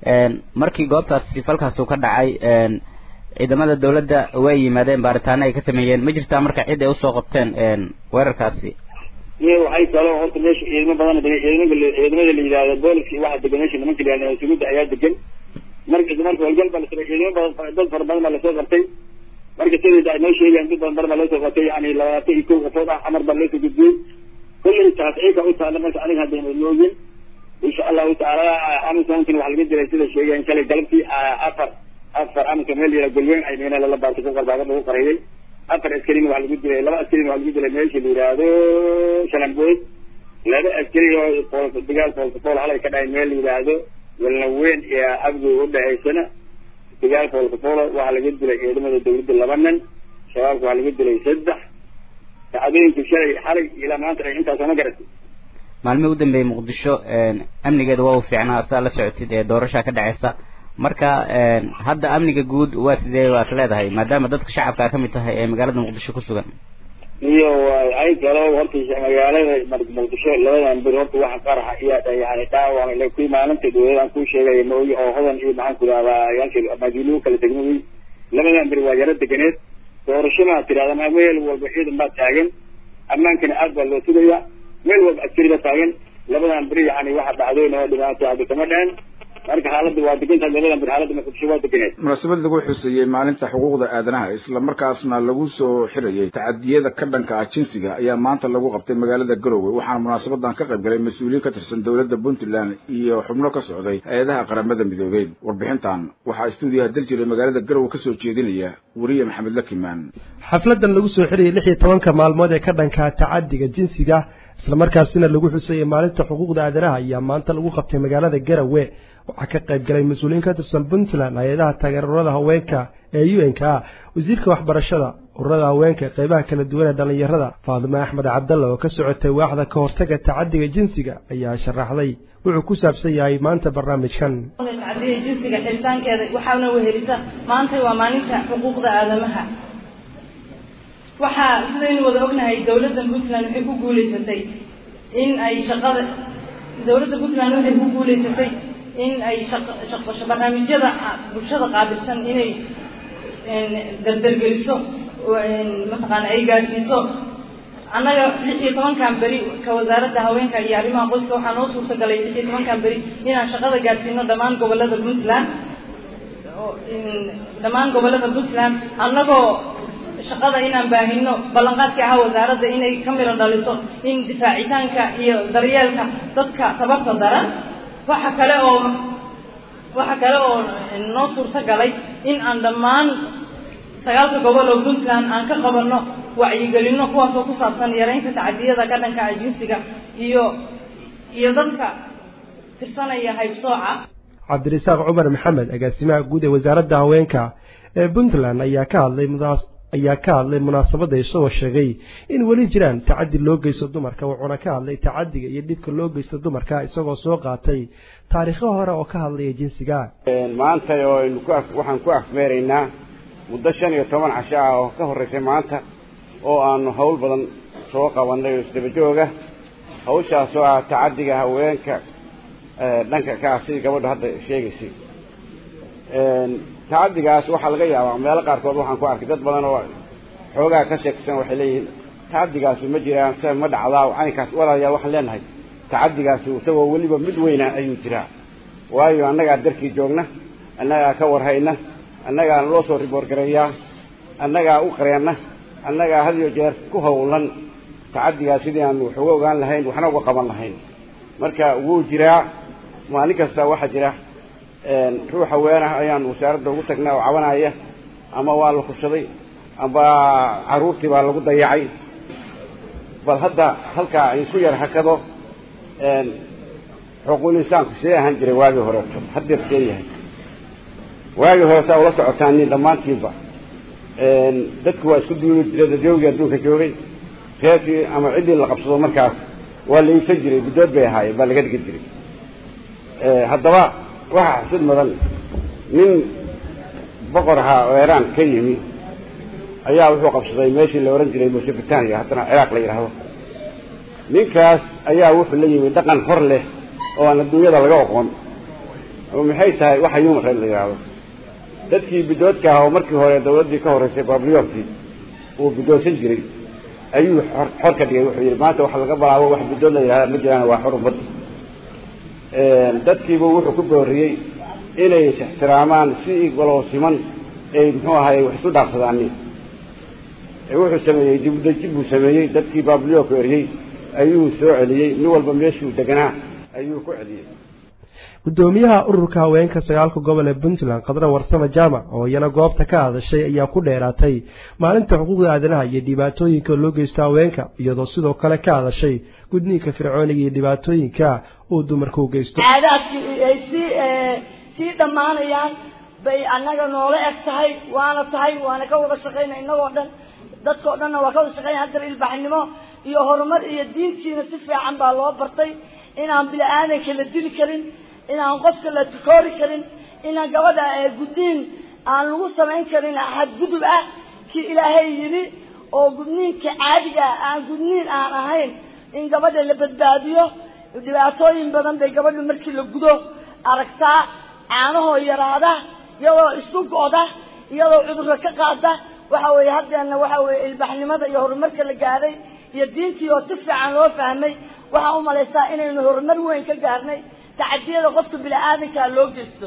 markii goobtaasi falkaas uu ka dhacay ciidamada dawladda way yimaadeen baaritaano ay ka sameeyeen ma jirtaa marka cid ay usoo qabteen weerarkaasi iyo waxay kaloo horta meesha ciidamo badan ciidamada ciidamada la yidhahdo booliska waxa degan meesha nimanka la yihahdo sugudda ayaa degan marka marka howlgal baa lasoo ciidamo badan dad fara badan baa lasoo qabtay marka siday ay noo sheegayaan dad badan badan baa loosoo qabtay yani labaatan iyo kow qofood ah camar baa loosoo gudbiyey kullay taas ciika u taalla marka aniga hadda moogin insha allahu tacaala amisoonkin waxaa laga jiray sida sheegayan shalay galabtii afar afar amika meel yara golweyn ay meena lala baartay ku qarbaaqad lagu qariyay afar askarina waxaa lagu dilay laba askarina waxaa lagu dilay meesha la yidhaahdo shalambood laba askari oo dagaal foolkafool halay ka dhahay meel la yidhaahdo walnaweyn iyo abgoy udhahaysana dagaal foolkafool waxaa laga dilay ciidamada dawladda laba nin shabaabka waxaa laga dilay saddex sacadooyinka shalay xalay ilaa maanta ay intaasoo ma garatay maalmihii u dambeeyey muqdisho amnigeeda waa u fiicnaa saa la socotid ee doorashaa ka dhaceysa marka hadda amniga guud waa sidee waad leedahay maadaama dadka shacabka ka mid tahay ee magaalada muqdisho ku sugan iyo ay kalo horta magaalada muqdisho labadan bir horta waxa qaraxa iyo yani dhaawac kuwii maalinta dawlad aan kuu sheegaya maogi oo hodan iyo maxaan ku rahdaa yaalkii maadiluhu kala degma wey labadan bir waa yaro deganeed doorasho maa tirahda ma meel walba ciidan baa taagan ammaankana aad baa loo sugaya meel walba askari baa taagan labadan beri yani waxa dhacdoyn oo dhibaato hadda kama dhehen marka xaaladda waa degantahay labadan bir xaaladda muqdisho waa deganeed munaasabad lagu xuseeyey maalinta xuquuqda aadanaha isla markaasna lagu soo xirayay tacadiyada ka dhanka ah jinsiga ayaa maanta lagu qabtay magaalada garowe waxaana munaasabadan ka qayb galay mas-uuliyiin ka tirsan dowladda puntland iyo xubno ka socday hay-adaha qaramada midoobey warbixintan waxaa stuudiyaha daljira magaalada garowe kasoo jeedinaya weriye maxamed lakimaan xafladan lagu soo xirayay lix iyo tobanka maalmood ee ka dhanka tacadiga jinsiga islamarkaasina lagu xuseeyey maalinta xuquuqda aadanaha ayaa maanta lagu qabtay magaalada garowe waxaa ka qayb galay mas-uuliyiin ka tirsan puntland hay-adaha taageerurada haweenka ee u n k a wasiirka waxbarashada ururada haweenka qeybaha kala duwan ee dhallinyarada faadime axmed cabdalla oo ka socotay waaxda ka hortaga tacadiga jinsiga ayaa sharaxday wuxuu ku saabsan yahay maanta barnaamijkan tacadiga jinsiga xiritaankeeda waxaana wehelisa maanta waa maalinta xuquuqda aadamaha waxaa sidaynu wada ognahay dowladda puntland waxay ku guuleysatay in ay shaqada dowladda puntland waxay ku guuleysatay in ay barnaamijyada bulshada qaabilsan inay dardargeliso mataqaana ay gaadhsiiso annaga lix iyo tobankan beri ka wasaaradda haweenka iyo arrimaha qoyska waxaa noo suurta galay lix iyo tobankan beri inaan shaqada gaadhsiino dhammaan gobolada puntland dhammaan gobolada puntland annagoo shaqada inaan baahino ballanqaadka ahaa wasaaradda inay ka miro dhaliso in difaacitaanka iyo daryeelka dadka tabarta daran waxa kale oo waxa kale oo noo suurto galay in aan dhammaan sagaalka gobol oo puntland aan ka qabanno wacyigelino kuwaasoo ku saabsan yaraynta tacadiyada ka dhanka ah jinsiga iyo iyo dadka tirsanaya haybsooca cabdirasaaq cumar maxamed agaasimaha guud ee wasaaradda haweenka ee puntland ayaa ka hadlay ayaa ka hadlay munaasabadda isagoo sheegay in weli jiraan tacadi loo geysto dumarka wuxuuna ka hadlay tacadiga iyo dhibka loo geysto dumarka isagoo soo qaatay taariikho hore oo ka hadlaya jinsiga maanta oo aynu ku waxaan ku afmeeraynaa muddo shan iyo toban casho ah oo ka horreysay maanta oo aanu hawl badan soo qabannay oo isdaba jooga hawshaas oo ah tacadiga haweenka dhanka ka ah sidii gabadhu hadda sheegaysay tacadigaas waxaa laga yaabaa meelo qaarkood waxaan ku arkay dad badan oo xoogaa ka sheeksan waxay leeyihiin tacadigaasi ma jiraan se ma dhacdaa caynkaas walaalayaal waxaan leenahay tacadigaasi isagoo weliba mid weyna ayuu jiraa waayo annagaa darkii joogna annagaa ka warhayna annagaa loo soo riboorgareeyaa annagaa u qareenna annagaa had iyo jeer ku howlan tacadigaas sidii aanu wax uga ogaan lahayn waxna uga qaban lahayn marka wuu jiraa maalin kasta waxaa jira ruux haweenah ayaan wasaaradda ugu tagnaa oo cabanaya ama waa la kubsaday amba carruurtii baa lagu dayacay bal hadda halkaa isku yar hakado xuquuqul insaanku sidee ahaan jiray waagii horeeto haddeer see yahay waagii horeetaa ula socotaan nin dhammaantiinba dadku waa isku duuli jira dadyoogii adduunka joogay reerkii ama ciddii la qabsado markaas waa la iibsan jiray guddood bay ahaayeen baa laga dhigi jiray haddaba waxaa xasid mudan nin boqor ahaa oo iraan ka yimi ayaa wuxuu qabsaday meeshii la ohan jiray mesobritania haddana ciraaq la yidhaahdo ninkaas ayaa wuxuu la yimi dhaqan hor leh oo aan adduunyada laga oqon oo maxay tahay waxa human right la yidhaahdo dadkii bidoodka ahaa oo markii hore dawladdii ka horreysay babliyorkii uu bidoodsan jiray ayuu xor xor ka dhigay wuxuu yidhi maanta waxa laga bilaabo wax bidood la yidhahda ma jiraan waa xor ummadda dadkiibu wuxuu ku booriyey inay is ixtiraamaan si waloo siman ay muxuu ahaye wax isu dhaafsadaani wuxuu sameeyey dibudejin buu sameeyey dadkii babliyoorku eryey ayuu soo celiyey nin walba meeshuu deganaa ayuu ku celiyey guddoomiyaha ururka haweenka sagaalka gobol ee puntland khadra warsame jaamac oo iyana goobta ka hadashay ayaa ku dheeraatay maalinta xuquuqda aadanaha iyo dhibaatooyinka loo geysta haweenka iyadoo sidoo kale ka hadashay gudniinka fircooniga iyo dhibaatooyinka uu dumarka u geysto caadaadkii ay sii sii dhammaanayaan bay annaga noola eg tahay waana tahay waana ka wada shaqaynay innagoo dhan dadkao dhanna waa ka wada shaqaynay haddana ilbaxnimo iyo horumar iyo diintiina si fiican baa loo bartay inaan bini aadanka la dili karin inaan qofka la tukoori karin inaan gabadha gudniin aan lagu samayn karin xadgudub ah kii ilaahay yidhi oo gudniinka caadiga aan gudniin aan ahayn in gabadha la badbaadiyo dhibaatooyin badan bay gabadhu markii la gudo aragtaa caanahoo yaraada iyadoo isu go'da iyadoo cudurka ka qaada waxa weeye haddeena waxa weeye ilbaxnimada iyo horumarka la gaadhay iyo diintii oo si fiican loo fahmay waxaan u malaysaa inaynu horumar weyn ka gaarnay tacadiyada qofka bini aadankaa loo geysto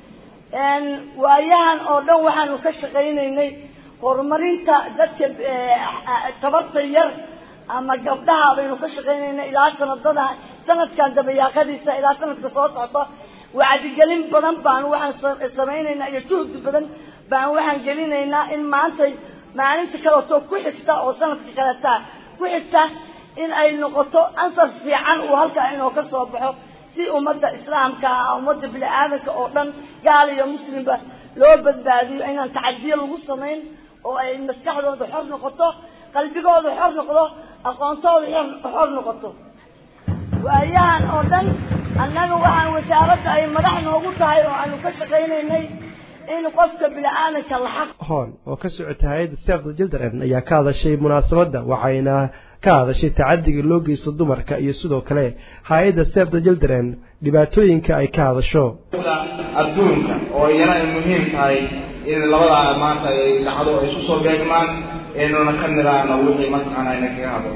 waayahan oo dhan waxaanu ka shaqaynaynay horumarinta dadka tabarta yar ama gabdhaha baynu ka shaqaynaynay ilaa sanadada sanadkan dabayaaqadiisa ilaa sanadka soo socda wacdigelin badan baan waxaan samaynaynaa iyo juhdi badan baan waxaan gelinaynaa in maanta maalinta kaleto ku xigta oo sanadka kaleta ku xigta in ay noqoto ansar fiican uu halkaa inoo ka soo baxo si ummadda islaamka ah ummadda bini aadanka oo dhan gaal iyo muslimba loo badbaadiyo inaan tacadiyo lagu samayn oo ay maskaxdooda xor noqoto qalbigooda xor noqdo aqoontooda xor noqoto waayahan oo dhan annaga waxaan wasaaradda ay madax noogu tahay oo aanu ka shaqaynaynay in qofka bini aadanka la xaq hoon oo ka socota hay-adda save the children ayaa ka hadashay munaasabadda waxayna ka hadashay tacadiga loo geysto dumarka iyo sidoo kale hay-adda save the children dhibaatooyinka ay ka hadasho adduunka oo iyana ay muhiim tahay in labadaa maanta ay dhacdo ay isu soo beegmaan aynuna ka niraano wixii mataqaana ayna kaga hadlo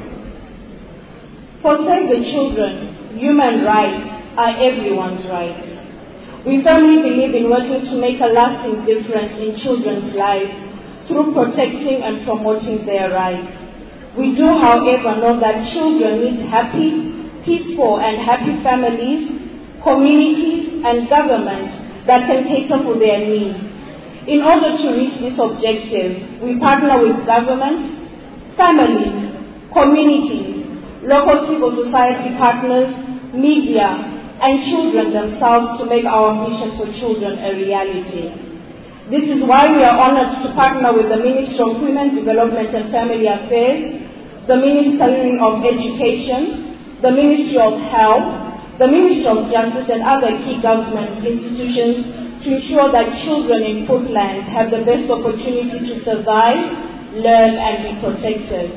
For Save the Children, human rights are everyone's rights. We firmly believe in working to make a lasting difference in children's lives through protecting and promoting their rights. We do, however, know that children need happy, peaceful, and happy families, communities, and government that can cater for their needs. In order to reach this objective, we partner with government, families, communities, local civil society partners, media, and children themselves to make our mission for children a reality. This is why we are honored to partner with the Ministry of Women Development and Family Affairs, the Ministry of Education, the Ministry of Health, the Ministry of Justice, and other key government institutions to ensure that children in Portland have the best opportunity to survive, learn, and be protected.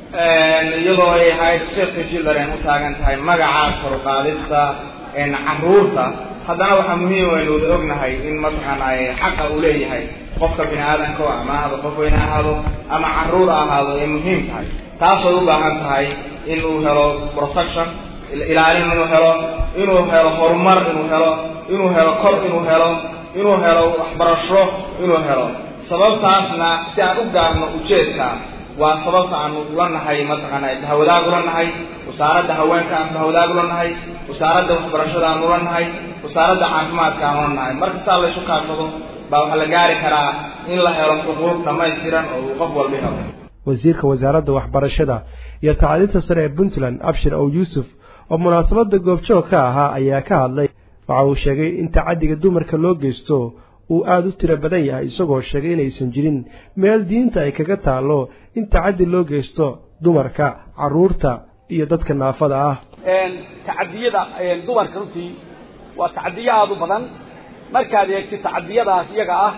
iyadoo ay ahayd safety children u taagan tahay magaca koruqaadista caruurta haddana waxaa muhiim aynu wada ognahay in mataqaana ay xaqa uu leeyahay qofka bini aadanka ama ahaado qof weyne ahaado ama caruur ahaado ay muhiim tahay taasoo u baahan tahay inuu helo protection ilaalin inuu helo inuu helo horumar inuu helo inuu helo kor inuu helo inuu helo waxbarasho inuu helo sababtaasna si aan u gaarno ujeedka waa sababta aanu ula nahay mataqaana bahawadaag ula nahay wasaaradda haweenka aan bahawadaag ula nahay wasaaradda waxbarashada aan ula nahay wasaaradda caafimaadka aan ula nahay markastaa la isu kaashado baa waxaa la gaari karaa in la helo xuquuq dhammaystiran oo uu qof walba helo wasiirka wasaaradda waxbarashada iyo tacliinta sare ee puntland abshir ow yuusuf oo munaasabadda goobjoog ka ahaa ayaa ka hadlay waxa uu sheegay in tacaddiga dumarka loo geysto uu aada u tiro badan yahay isagoo sheegay inaysan jirin meel diinta ay kaga taallo in tacaddi loo geysto dumarka carruurta iyo dadka naafada ah tacadiyada dumarka runtii waa tacadiyo aada u badan markaad eegtid tacadiyadaas iyaga ah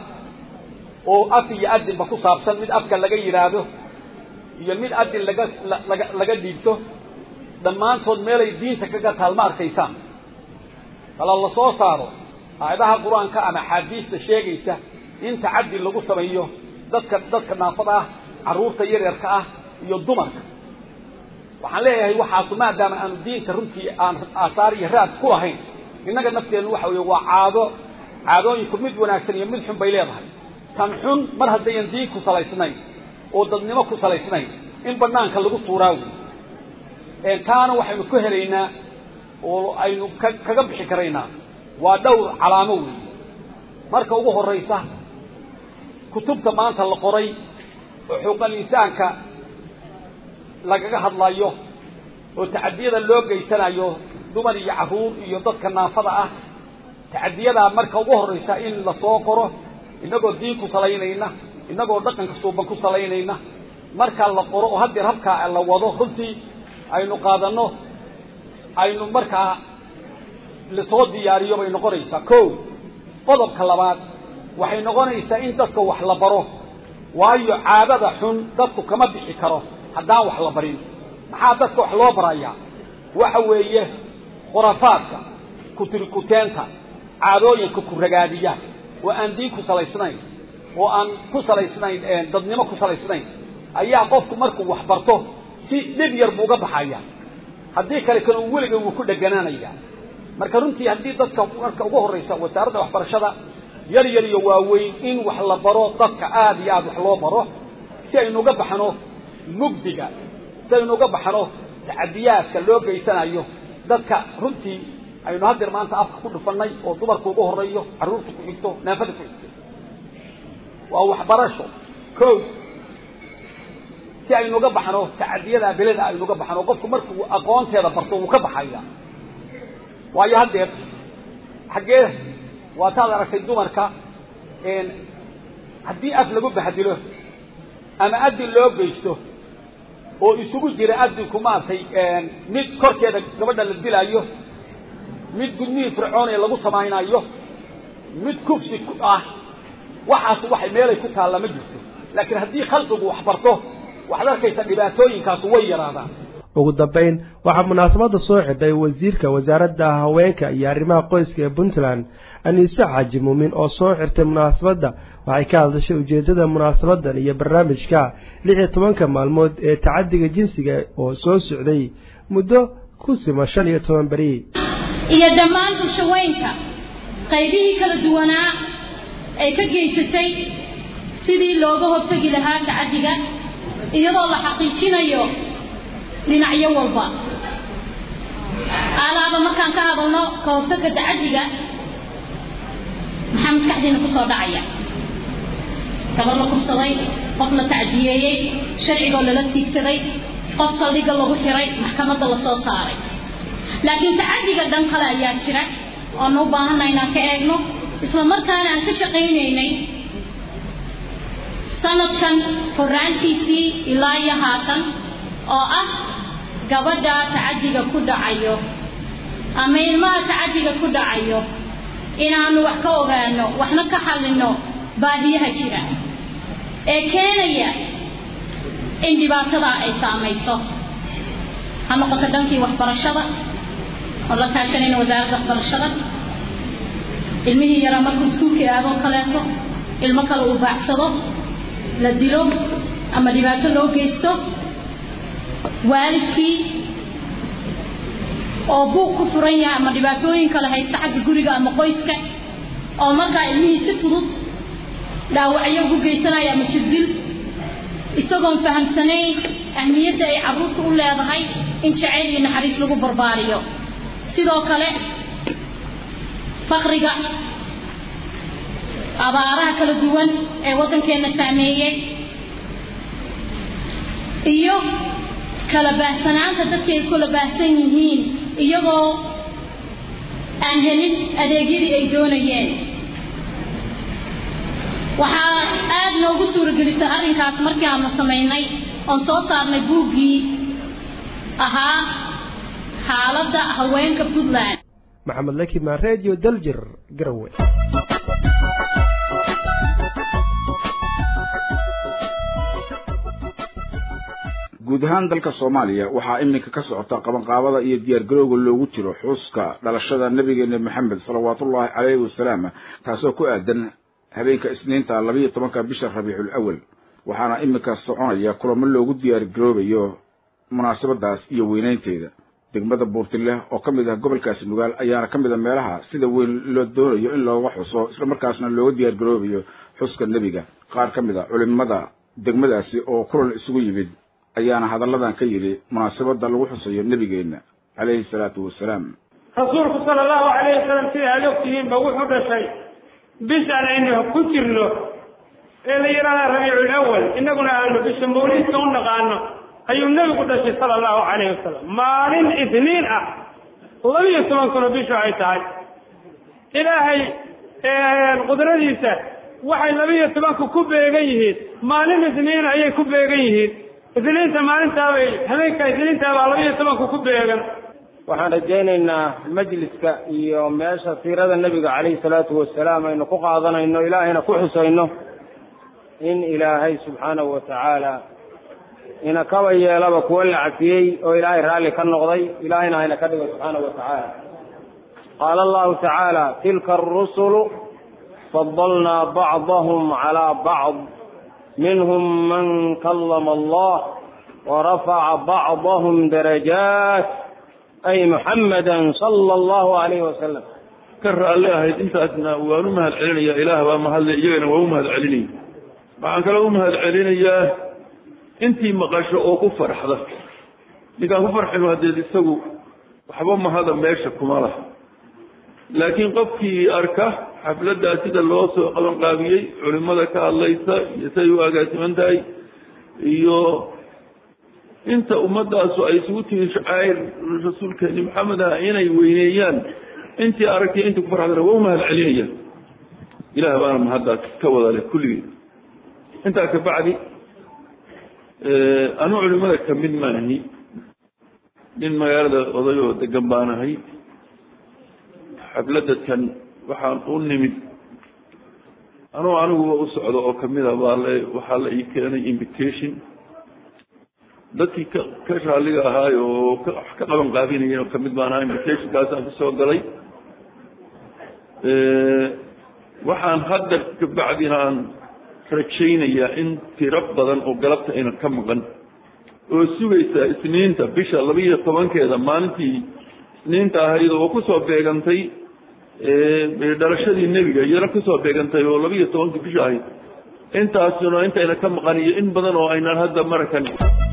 oo af iyo adinba ku saabsan mid afka laga yidhaahdo iyo mid adin laga laga laga dhiibto dhammaantood meelay diinta kaga taal ma arkaysaan kala la soo saaro aayadaha qur-aanka ama axaadiista sheegaysa in tacaddi lagu sameeyo dadka dadka naafada ah carruurta yaryarka ah iyo dumarka waxaan leeyahay waxaasu maadaama aanu diinta runtii aan aasaar iyo raad ku lahayn innaga nafteennu waxa weeye waa caado caadooyinku mid wanaagsan iyo mid xun bay leedahay tan xun mar haddayan diin ku salaysnayn oo dadnimo ku salaysnayn in banaanka lagu tuuraa wey taana waxaynu ku helaynaa oo aynu ka kaga bixi karaynaa waa dhowr calaamo weeye marka ugu horraysa kutubta maanta la qoray oo xuquuqal insaanka lagaga hadlayo oo tacadiyada loo geysanayo dumar iyo carruur iyo dadka naafada ah tacadiyadaa marka ugu horraysa in lasoo qoro innagoo diin ku salaynayna innagoo dhaqanka suuban ku salaynayna markaa la qoro oo haddeer habkaa la wado runtii aynu qaadanno aynu markaa lasoo diyaariyo bay noqonaysaa ko qodobka labaad waxay noqonaysaa in dadka wax la baro waayo caadada xun dadku kama bixi karo haddaan wax la barin maxaa dadka wax loo barayaa waxa weeye khurafaadka kutirikuteenta caadooyinka ku ragaadiya oo aan diin ku salaysnayn oo aan ku salaysnayn dadnimo ku salaysnayn ayaa qofku markuu wax barto si dhib yar buu uga baxaya haddii kale kan uu weliga wuu ku dheganaanaya marka runtii haddii dadka marka ugu horraysa wasaaradda waxbarashada yar yar iyo waaweyn in wax la baro dadka aada iyo aada wax loo baro si aynu uga baxno mugdiga si aynu uga baxno tacadiyaadka loo geysanayo dadka runtii aynu haddeer maanta afka ku dhufannay oo dumarku ugu horreeyo carruurta ku xigto naafada ku xigto waa waxbarasho ko si aynu uga baxno tacadiyada beleda aynu uga baxno qofku markuu aqoonteeda barto wuu ka baxaya waayo haddeer xaggee waataad aragtay dumarka haddii af lagu bahdilo ama adin loo geysto oo isugu jira adinku maaragtay mid korkeeda gabadha la dilaayo mid gudmihii fircooniya lagu samaynayo mid kufsi ah waxaas waxay meelay ku taalla ma jirto laakiin haddii khalqigu wax barto waxaad arkaysa dhibaatooyinkaas way yaraadaan ugu dambayn waxaa munaasabadda soo xidhay wasiirka wasaaradda haweenka iyo arrimaha qoyska ee puntland aniise xaaji muumin oo soo xirtay munaasabadda waxay ka hadashay ujeeddada munaasabadan iyo barnaamijka lix iyo tobanka maalmood ee tacadiga jinsiga oo soo socday muddo ku sima shan iyo toban beri iyo dhammaan bulshaweynka qaybihii kala duwanaa ay ka geysatay sidii looga hortegi lahaa tacadiga iyadoo la xaqiijinayo dhinacyo walba alaaba markaan ka hadalno ka hortagga tacadiga maxaa maskaxdiina kusoo dhacaya gabar la kubsaday qof la tacdiyeeyey sharcigoo lala tiigsaday qof saldhigga lagu xiray maxkamadda lasoo saaray laakiin tacadiga dhan kale ayaa jira oonu u baahanna inaan ka eegno isla markaana aan ka shaqaynaynay sanadkan horraantiisii ilaa iyo haatan oo ah gabadha tacadiga ku dhacayo ama ilmaha tacadiga ku dhacayo inaanu wax ka ogaano waxna ka xallinno baahiyaha jira ee keenaya in dhibaatadaa ay saamayso ha noqoto dhankii waxbarashada oo la kaashanayna wasaaradda waxbarashada ilmihii yaraa markuu iskuulkii aadoo kaleeto ilmo kale uu baacsado la dilo ama dhibaato loo geysto waalidkii oo buuq ku furan yahay ama dhibaatooyin kale haysta xagga guriga ama qoyska oo markaa ilmihii si fudud dhaawacyo ugu geysanaya ama jirdil isagoon fahamsanayn ahmiyadda ay carruurta u leedahay in jacayl iyo naxariis lagu barbaariyo sidoo kale fakriga abaaraha kala duwan ee waddankeenna saameeyey iyo kala baahsanaanta dadka ay kula baahsan yihiin iyagoo aan helin adeegyadii ay doonayeen waxaa aada noogu suuragelisay arrinkaas markii aanu samaynay oon soo saarnay buuggii ahaa xaaladda haweenka puntland maxamed lakimaan radio daljir garowe guud guud ahaan dalka soomaaliya waxaa iminka ka socota qabanqaabada iyo diyaargarowga loogu jiro xuska dhalashada nabigeena maxamed salawaatullaahi caleyhi wasalaam taasoo ku aadan habeenka isniinta labiiyo tobanka bisha rabiicul awal waxaana iminka soconaya kulamo loogu diyaargaroobayo munaasabadaas iyo weynaynteeda degmada buurtinleh oo ka mid ah gobolkaasi nugaal ayaana ka mid a meelaha sida weyn loo doonayo in looga xuso islamarkaasna looga diyaargaroobayo xuska nebiga qaar ka mid a culimada degmadaasi oo kulan isugu yimid ayaana hadalladan ka yidhi munaasabada lagu xusayo nebigeenna calayhi salaatu wasalaam rasuulku sala allahu calayhi wasalam sida aad ogtihiinba wuxuu dhashay bishaan aynu ku jirno ee la yidhahda rabiicul awal innaguna aanu bisha mawliidka u naqaano ayuu nebigu dhashay sala allahu calayhi wasalam maalin isniin ah labiyo toban kuno bishu ay tahay ilaahay qudradiisa waxay labiyo tobanku ku beegan yihiin maalin isniin ayay ku beegan yihiin isniinta maalintaabay habeenka isniintaabaa labiyo tobanku ku beegan waxaan rajaynaynaa majliska iyo meesha siirada nebiga calayhi salaatu wasalaam aynu ku qaadanayno ilaahayna ku xusayno in ilaahay subxaanahu wa tacaala ina kaba yeelaba kuwa la cafiyey oo ilaahay raalli ka noqday ilaahayna hayna ka dhigo subxaanahu wa tacaala qaala allahu tacaala tilka arusulu fadalnaa bacdahum calaa bacd minhum man kallama allah warafaca bacdahum darajaat ay muxamada sala allahu alayhi wasalam ka raalli ahayd intaasna waan u mahad celinayaa ilaah baa mahadle iyagana waa u mahad celinaya waxaan kaloo u mahad celinayaa intii maqasho oo ku farxda ninkaan ku farxino hadeed isagu waxba mahada meesha kuma laha laakiin qofkii arka xafladdaa sida loo soo qabanqaabiyey culimada ka hadlaysa iyo siday u agaasiman tahay iyo inta ummadaasu ay isugu timi shacaa'ir rasuulkeeni maxamed ah inay weyneeyaan intii aragtay intii ku farxdana waa u mahad celinaya ilaah baana mahaddaas ka wada leh kulligeed intaa ka bacdi anuu culimada ka mid maahi nin magaalada oday oo degan baanahay xafladadkan waxaan u nimid anuu aniguba u socdo oo kamida baa le waxaa la ii keenay invitation dadkii ka ka raalliga ahaay oo ka wax ka qaban qaabinayeen oo kamid baan ahaa invitationkaasaan kusoo galay waxaan hadda kabacdina aan rajaynayaa in tiro badan oo galabta ayna ka maqan oo sugaysa isniinta bisha labiiyo tobankeeda maalintii isniinta ahayd oo kusoo beegantay dhalashadii nebiga iyana kusoo beegantay oo labiiyo tobankii bisha ahayd intaasuna intayna ka maqan iyo in badan oo aynaan hadda marakan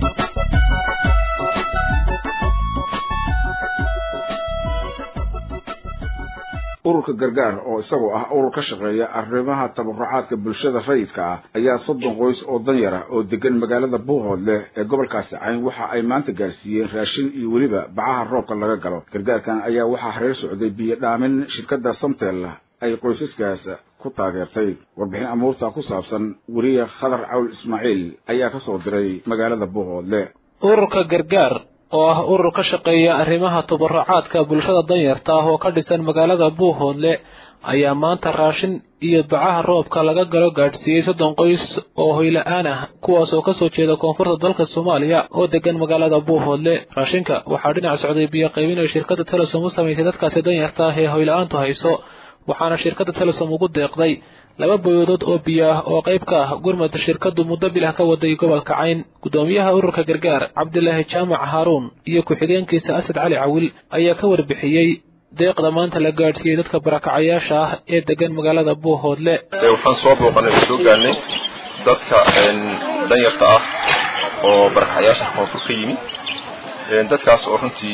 ururka gargaar oo isagoo ah urur ka shaqeeya arrimaha tabarucaadka bulshada rayidka ah ayaa soddon qoys oo danyar ah oo degan magaalada buuhoodleh ee gobolkaasi cayn waxa ay maanta gaarsiiyeen raashin iyo weliba bacaha roobka laga galo gargaarkan ayaa waxaa hareer socday biyo dhaamin shirkadda samtel ay qoysaskaas ku taageertay warbixin amuurta ku saabsan weriye khadar cawl ismaaciil ayaa ka soo diray magaalada buuhoodle ururka gargaar oo ah urur ka shaqeeya arrimaha tabarucaadka bulshada danyarta ah oo ka dhisan magaalada buuhoodle ayaa maanta raashin iyo bacaha roobka laga galo gaadhsiiyey soddon qoys oo hoyla-aan ah kuwaas oo kasoo jeeda koonfurta dalka soomaaliya oo degan magaalada buuhoodle raashinka waxaa dhinac socday biyo qaybin ay shirkadda telesom u samaysay dadkaasi danyarta ah ee hoyla-aantu hayso waxaana shirkadda telesom ugu deeqday laba boyoodood oo biyo ah oo qayb ka ah gurmad shirkaddu muddo bilah ka waday gobolka cayn guddoomiyaha ururka gargaar cabdilaahi jaamac haaruun iyo ku-xigeenkiisa asad cali cawil ayaa ka warbixiyey deeqda maanta la gaadhsiiyey dadka barakacayaasha ah ee degan magaalada buuhoodle waxaan soo booqanay oo soo gaarnay dadka danyarta ah oo barakacayaasha koonfur ka yimi dadkaas oo runtii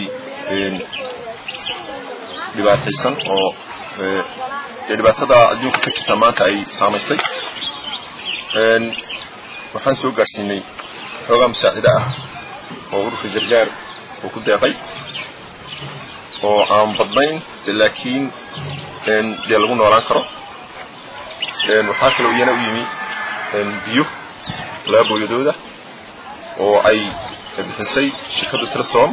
dhibaataysan oo dee dhibaatada adduunka ka jirta maanta ay saamaysay waxaan soo gaadhsiinay xoogaa musaacida ah oo ururka gargaar uu ku deeqay oo aan badnayn laakiin dee lagu noolaan karo waxaa kaloo iyana u yimi biyo laba booyadooda oo ay bixisay shirkadda telesom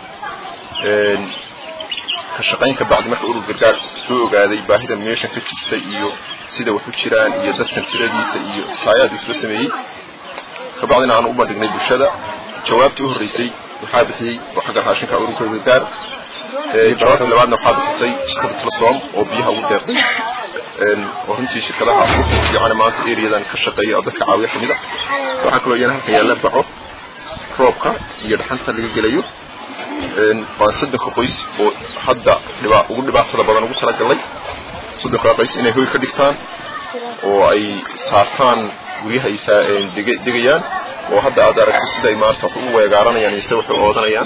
ka shaqayn ka bacdi marka urur gargaar soo ogaaday baahida meeshan ka jirta iyo sida wax u jiraan iyo dadkan tiradiisa iyo isaayaad uu soo sameeyey kabacdina aan u bandhignay bulshada jawaabtii u horreysay waxaa bixiyey oo xagga raashinka ururka gargaar jawaabtii labaadna waxaa bixisay shirkadda telesom oo biyaha ugu deeqday oo runtii shirkadaha ugu fiican maanta areadan ka shaqeeya oo dadka caawiya kamid a waxaa kaloo iyana halkan yaalla baco roobka iyo dhaxanta laga gelayo waan soddonka qoys oo hadda dhiba ugu dhibaatada badan ugu talagalay soddonka qoys inay hoy ka dhigtaan oo ay saartaan guryaha ay degayaan oo hadda aad aragto sida ay maanta wax u weegaaranayaan iyo sida wax u oodanayaan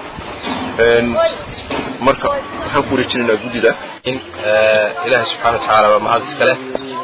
marka waxaan ku wareejinaynaa guddida in ilaahay subxaana watacaala waa mahad iska leh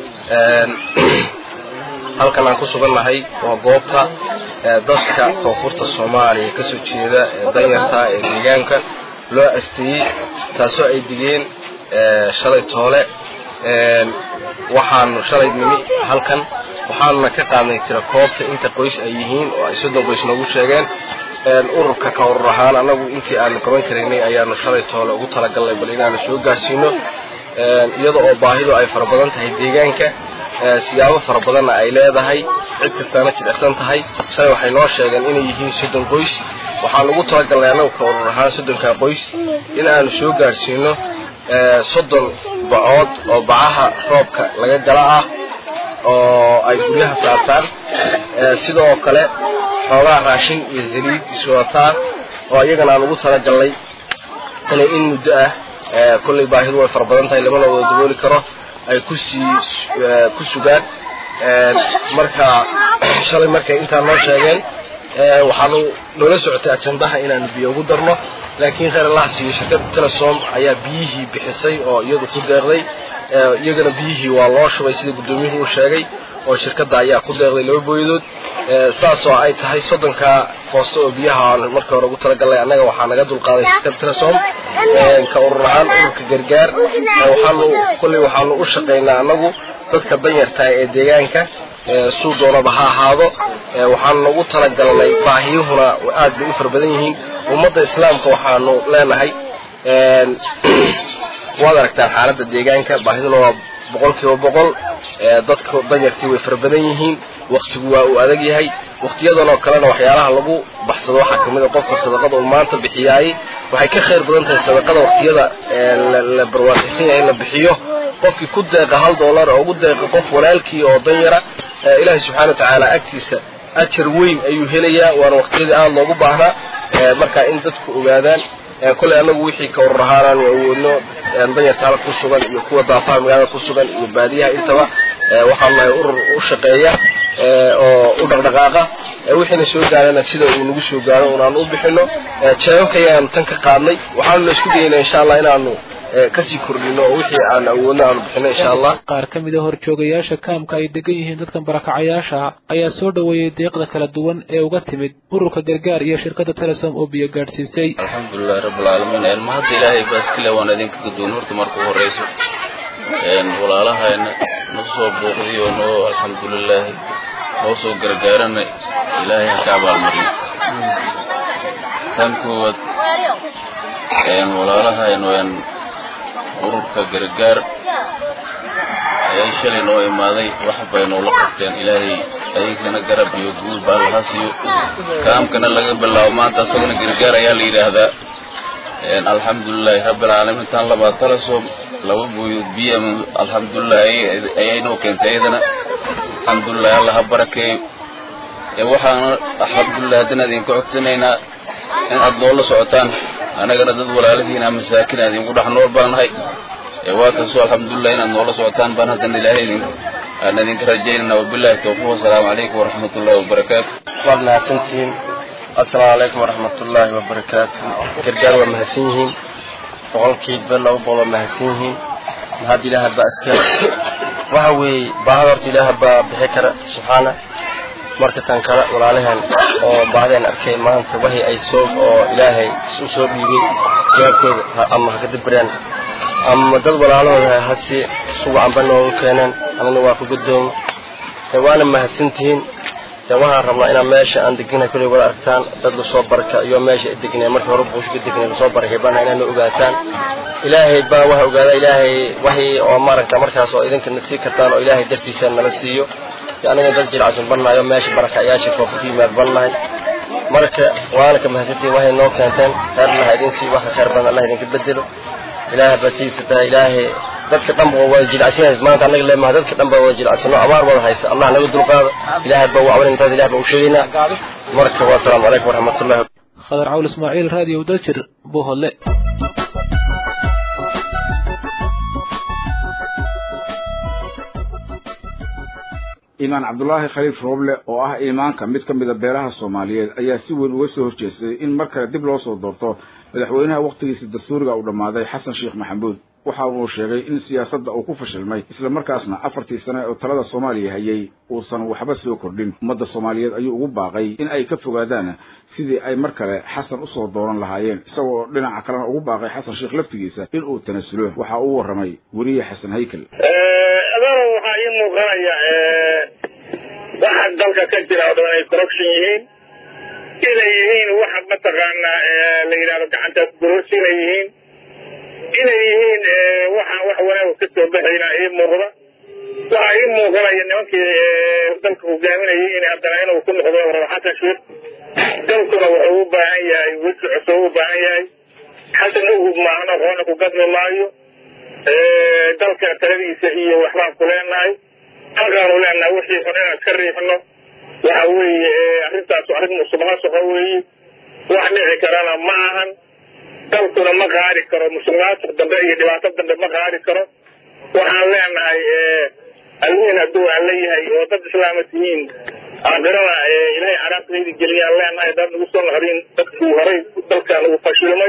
halkan aan ku sugannahay waa goobta dadka koonfurta soomaaliya ka soo jeeda ee danyarta ee deegaanka loo asteeyey taasoo ay digeen shalay toole waxaanu shalay nimi halkan waxaanuna ka qaadnay tira koobta inta qoys ay yihiin oo ay soddon qoys noogu sheegeen ururka ka urur ahaan annagu intii aanu qaban karaynay ayaanu shalay toole ugu talagalnay bal inaanu soo gaarsiino iyada oo baahidu ay fara badan tahay deegaanka siyaabo fara badanna ay leedahay cid kastaana jidhacsan tahay shalay waxay noo sheegeen inay yihiin soddon qoys waxaan ugu talagalnay annagu ka urur ahaan soddonkaa qoys in aanu soo gaarsiino soddon bacood oo bacaha roobka laga gala ah oo ay guryaha saartaan sidoo kale xoogaha raashin iyo saliid iswataan oo iyagana aan ugu talagalnay inay in muddo ah kollay baahidu way fara badan tahay lamana wada dabooli karo ay kusii ku sugaan marka shalay markay intaa noo sheegeen waxaanu noola socotay ajandaha inaanu biyo ugu darno laakiin khayr allah siiyo shirkadda telesom ayaa biyihii bixisay oo iyadu ku deeqday iyagana biyihii waa loo shubay sida guddoomiyuhu uu sheegay oo shirkadda ayaa ku deeqday laba booyadood saasoo ay tahay soddonka foosto oo biyaha aan markii hore ugu talagalnay annaga waxaa naga dulqaaday shirkadda telesom ka urur ahaan ururka gargaar waxaanu kolley waxaanu u shaqaynaa annagu dadka danyartaa ee deegaanka suu doonaba ha ahaado waxaanu ugu talagalnay baahiyuhuna aad bay u fara badan yihiin ummadda islaamka waxaanu leenahay waad aragtaan xaaladda deegaanka baahiduna waa boqol kiiba boqol dadka danyartii way fara badan yihiin waktigu waa uu adag yahay waktiyadan oo kalena waxyaalaha lagu baxsado waxaa kamid a qofka sadaqada uu maanta bixiyaayey waxay ka khayr badan tahay sadaqada waktiyada la barwaaqaysan yahay in la bixiyo qofkii ku deeqa hal dollar oo ugu deeqa qof walaalkii oo danyara ilaahay subxana wa tacaala agtiisa ajar weyn ayuu helayaa waana waktiyadii aada loogu baahnaa marka in dadku ogaadaan kolley annagu wixii ka urur ahaanaan awoodno danyarta halka ku sugan iyo kuwa daafaha magaalada ku sugan iyo baadiyaha intaba waxaanu nahay urur u shaqeeya oo u dhaqdhaqaaqa wixiina soo gaarana sida uu nagu soo gaaro unaanu u bixino jeebabka ayaanu tan ka qaadnay waxaanuna isku dayaynaa insha allah inaanu kasii kordhino oo wixii aan awoodno aanu bixino insha allah qaar ka mid a horjoogayaasha kaamka ay degan yihiin dadkan barakacayaasha ayaa soo dhoweeyey deeqda kala duwan ee uga timid ururka gargaar iyo shirkadda telesom oo biyo gaadhsiisay alxamdulilahi rabbilcaalamiin ma hadda ilaahay baaskile waan idinka gadoon horta marka u horeyso walaalahayna noo soo booqday oo noo alxamdulilaahi noo soo gargaarana ilaahay ha ka abaalmariyo tan koowaad walaalahayn ururka gargaar ayay shalay noo imaaday wax bay noola qabteen ilaahay ayagana garab iyo guul baa laha siiyo kaamkana laga bilaabo maanta asagana gargaar ayaa la yidhaahdaa alxamdulilaahi rabbilcaalamiin tan labaad talasom laba booyood biyo alxamdulilah ayay noo keentay iyadana alxamdulilah alla ha barakeeyo waxaana alxamdulilah haddana idinka codsanaynaa in aad noola socotaan annagana dad walaalihiina masaakin aan idinku dhex nool baan nahay waa kaasoo alxamdulilah inaad noola socotaan baan haddana ilaahay idin aan idinka rajaynayna wabillahi tawfiiq wasalaamu calaykum waraxmat ullahi wabarakaatu waad mahadsantihiin assalaamu calaykum waraxmatullaahi wabarakaatu gargaar waa mahadsan yihiin boqolkiiba laba boqol waa mahadsan yihiin mahad ilaaha baa iska waxa weeye baahada horta ilaaha baa bixi kara subxaana marka tan kale walaalaheen oo baahadeen arkay maanta waxii ay soo oo ilaahay u soo dhiibay jawaabkooda ama ha ka dabraan ama dad walaalahooda hasi suwacanba noogu keeneen anana waa ku gudoomo de waana mahadsantihiin de waxaan rabnaa inaan meesha aan deganahay kolley wada aragtaan dad lasoo barka iyo meesha ay degnay markii hore buush ka degnay lasoo barakay bana inaana ogaataan ilaahay baa waxa ogaada ilaahay waxii oo maaragta markaas oo idinkana sii kartaan oo ilaahay dartiisa nala siiyo aniga dad jilcsan bannahay oo meesha barakayaasha koonfur ka yimaad bannahay marka waana ka mahadsantihin waxay noo keenteen khayr allah idin sii waxa khayr badan allah idinka bedelo ilaaha batiisa tahay ilaahay dadka dhan ba wada jilacsan maanta annaga leemaha dadka dhan ba wada jilacsano abaar wada haysa allah naga dulqaado ilaahay baa wacwan intaas ilaah baa u sheegaynaa marka wasalaamu calaykum waraxmatullahi khadar cawl ismaaciil raadiyo daljir buuhodle imaan cabdulaahi khaliif rooble oo ah imaanka mid ka mida beelaha soomaaliyeed ayaa si weyn uga soo horjeestay in mar kale dib loo soo doorto madaxweynaha wakhtigiisa dastuuriga uu dhammaaday xasan sheekh maxamuud waxa uu sheegay in siyaasadda uu ku fashilmay islamarkaasna afartii sane oo talada soomaaliya hayay uusan waxba soo kordhin ummadda soomaaliyeed ayuu ugu baaqay in ay ka fogaadaan sidii ay mar kale xasan usoo dooran lahaayeen isagoo dhinaca kalena ugu baaqay xasan sheekh laftigiisa in uu tanasulo waxa uu warramay weriye xasan haykel adana waxaa ii muuqanaya waxa dalka ka jira oo dhan ay corruption yihiin inay yihiin waxa mataqaanaa la yidhahdo gacantaas gurorsi inay yihiin inay yihiin waxaan wax wanaag ka soo baxayna ii muuqda waxaa ii muuqanaya nimankii dalka hogaaminayay in haddana inuu ku noqdo rabo xasan sheekh dalkuna wuxuu u baahan yahay weji cusub u baahan yahay xasan ugub maahan aqoona ku gadmi maayo dalka taladiisa iyo waxbaan ku leenahay halkaanu leenahay wixii xun inaan iska riixno waxa weeye arrintaas arrin musuqmaasuqa weeye wax dhici karana ma ahan dalkuna ma qaadi karo musuqmaasuq dambe iyo dhibaato dambe ma qaadi karo waxaan leenahay almiin hadduu aan leeyahay oo dad islaama tihiin aakhirana ilaahay caraabtaydi geliyaan leenahay dad nagu soo naqdin dadkii horay dalkan ugu fashilmay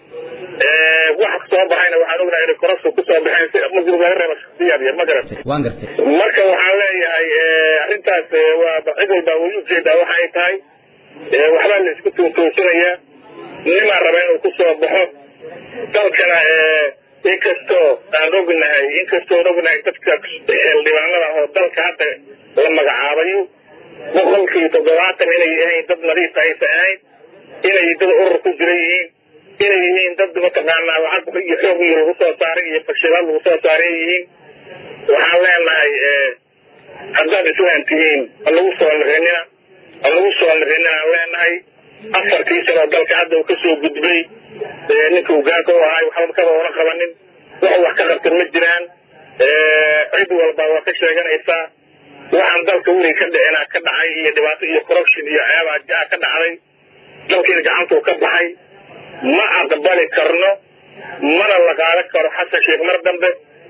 wax soo baxayna waxaan ognahay inay korasho ku soo baxeen si muslim laga reeba shaksiyaad yar ma garat waan gartay marka waxaan leeyahay arrintaas waa cid walbaa way ujeedaa waxa ay tahay waxbaa la isku tuutuusinayaa nimaa raba inuu ku soo baxo dalkana inkastoo aan ognahay inkastoo aan ognahay dadka xildhibaanada oo dalka hadda la magacaabayo boqolkii toddobaatan inay ahayn dad nadiif aysan ahayn inay dad urur ku jira yihiin inay yihiin dad mataqaanaa lacag iyo xoog iyo lagu soo saaray iyo fashilad lagu soo saaray yihiin waxaan leenahay haddaad islaan tihiin ha lagu soo lirinina ha lagu soo lirinina aan leenahay afartii sanoo dalka hadda uu ka soo gudbay ninka hogaanka u ahay waxba kaba ona qabanin wax wax ka qabtan ma jiraan cid walba waa ka sheeganaysaa waxaan dalka weli ka dhicina ka dhacay iyo dhibaato iyo corruption iyo ceebaa jaa ka dhacday dalkiina gacantuu ka baxay ma aqbali karno mana la qaadan karo xasan sheekh mar dambe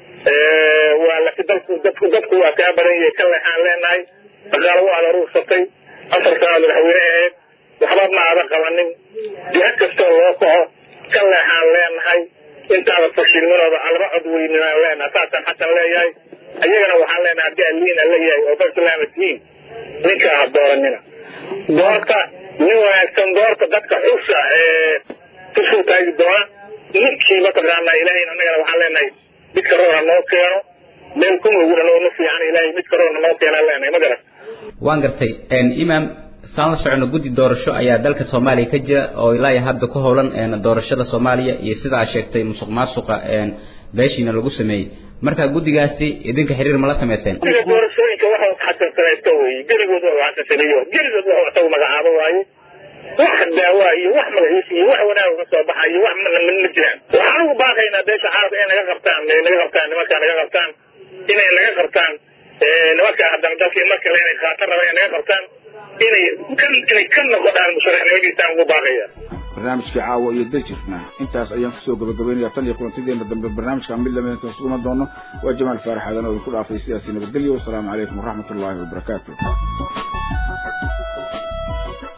waa laakiin dalku dadku dadku waa kaa badan yahay ka leexaan leenahay dhaqaalo waa aad aruursatay afar sanaad madaxweyne ahayd waxba ma aadan qabanin jiha kastoo loo kaco ka leexaan leenahay intaada fashilminooda alaba cod weyninaan leenahay saasaan xasan leeyahay ayagana waxaan leenahay haddii aliina leeyahay oo dad islaama tihiin ninka ha dooranina doorta nin wanaagsan doorta dadka xusha kusoo taagi doona ninkii mataqaanaa ilaahay annagana waxaan leenahay midka roona noo keeno meel kuma oguna nooma fiican ilaahay midka roona noo keenaan leenahay ma garan waan gartay imaam saan la socono guddi doorasho ayaa dalka soomaaliya ka jira oo ilaa iyo hadda ku howlan doorashada soomaaliya iyo sida aad sheegtay musuq maasuqa beeshiina lagu sameeyey marka guddigaasi idinka xiriir ma la samayseen guddiga doorashooyinka waxa xasan samaysta weeye geligood waa xasan sameeyo geligood waa isagu magacaabo waaye wax daawaa iyo wax magaciisa iyo wax wanaag ka soo baxa iyo wax mana ma jiraan waxaan ugu baaqaynaa beesha caalamka inay naga qabtaan inay naga qabtaan nimankaa naga qabtaan inay naga qabtaan nimankaa haddana dalkii marka le inay qaatan rabaan inay naga qabtaan inay inay ka noqdaan musharaxnimadiisaan ugu baaqaya barnaamijkii caawa iyo daljirna intaas ayaan kusoo gabagabaynayaa tan iyo kulantideena dambe barnaamijka mid lamid intaan isuguma doono waa jamaal faarax aadan oo idinku dhaafay sidaasi nabadgelyo wasalaamu calaykum waraxmatullaahi wabarakaatu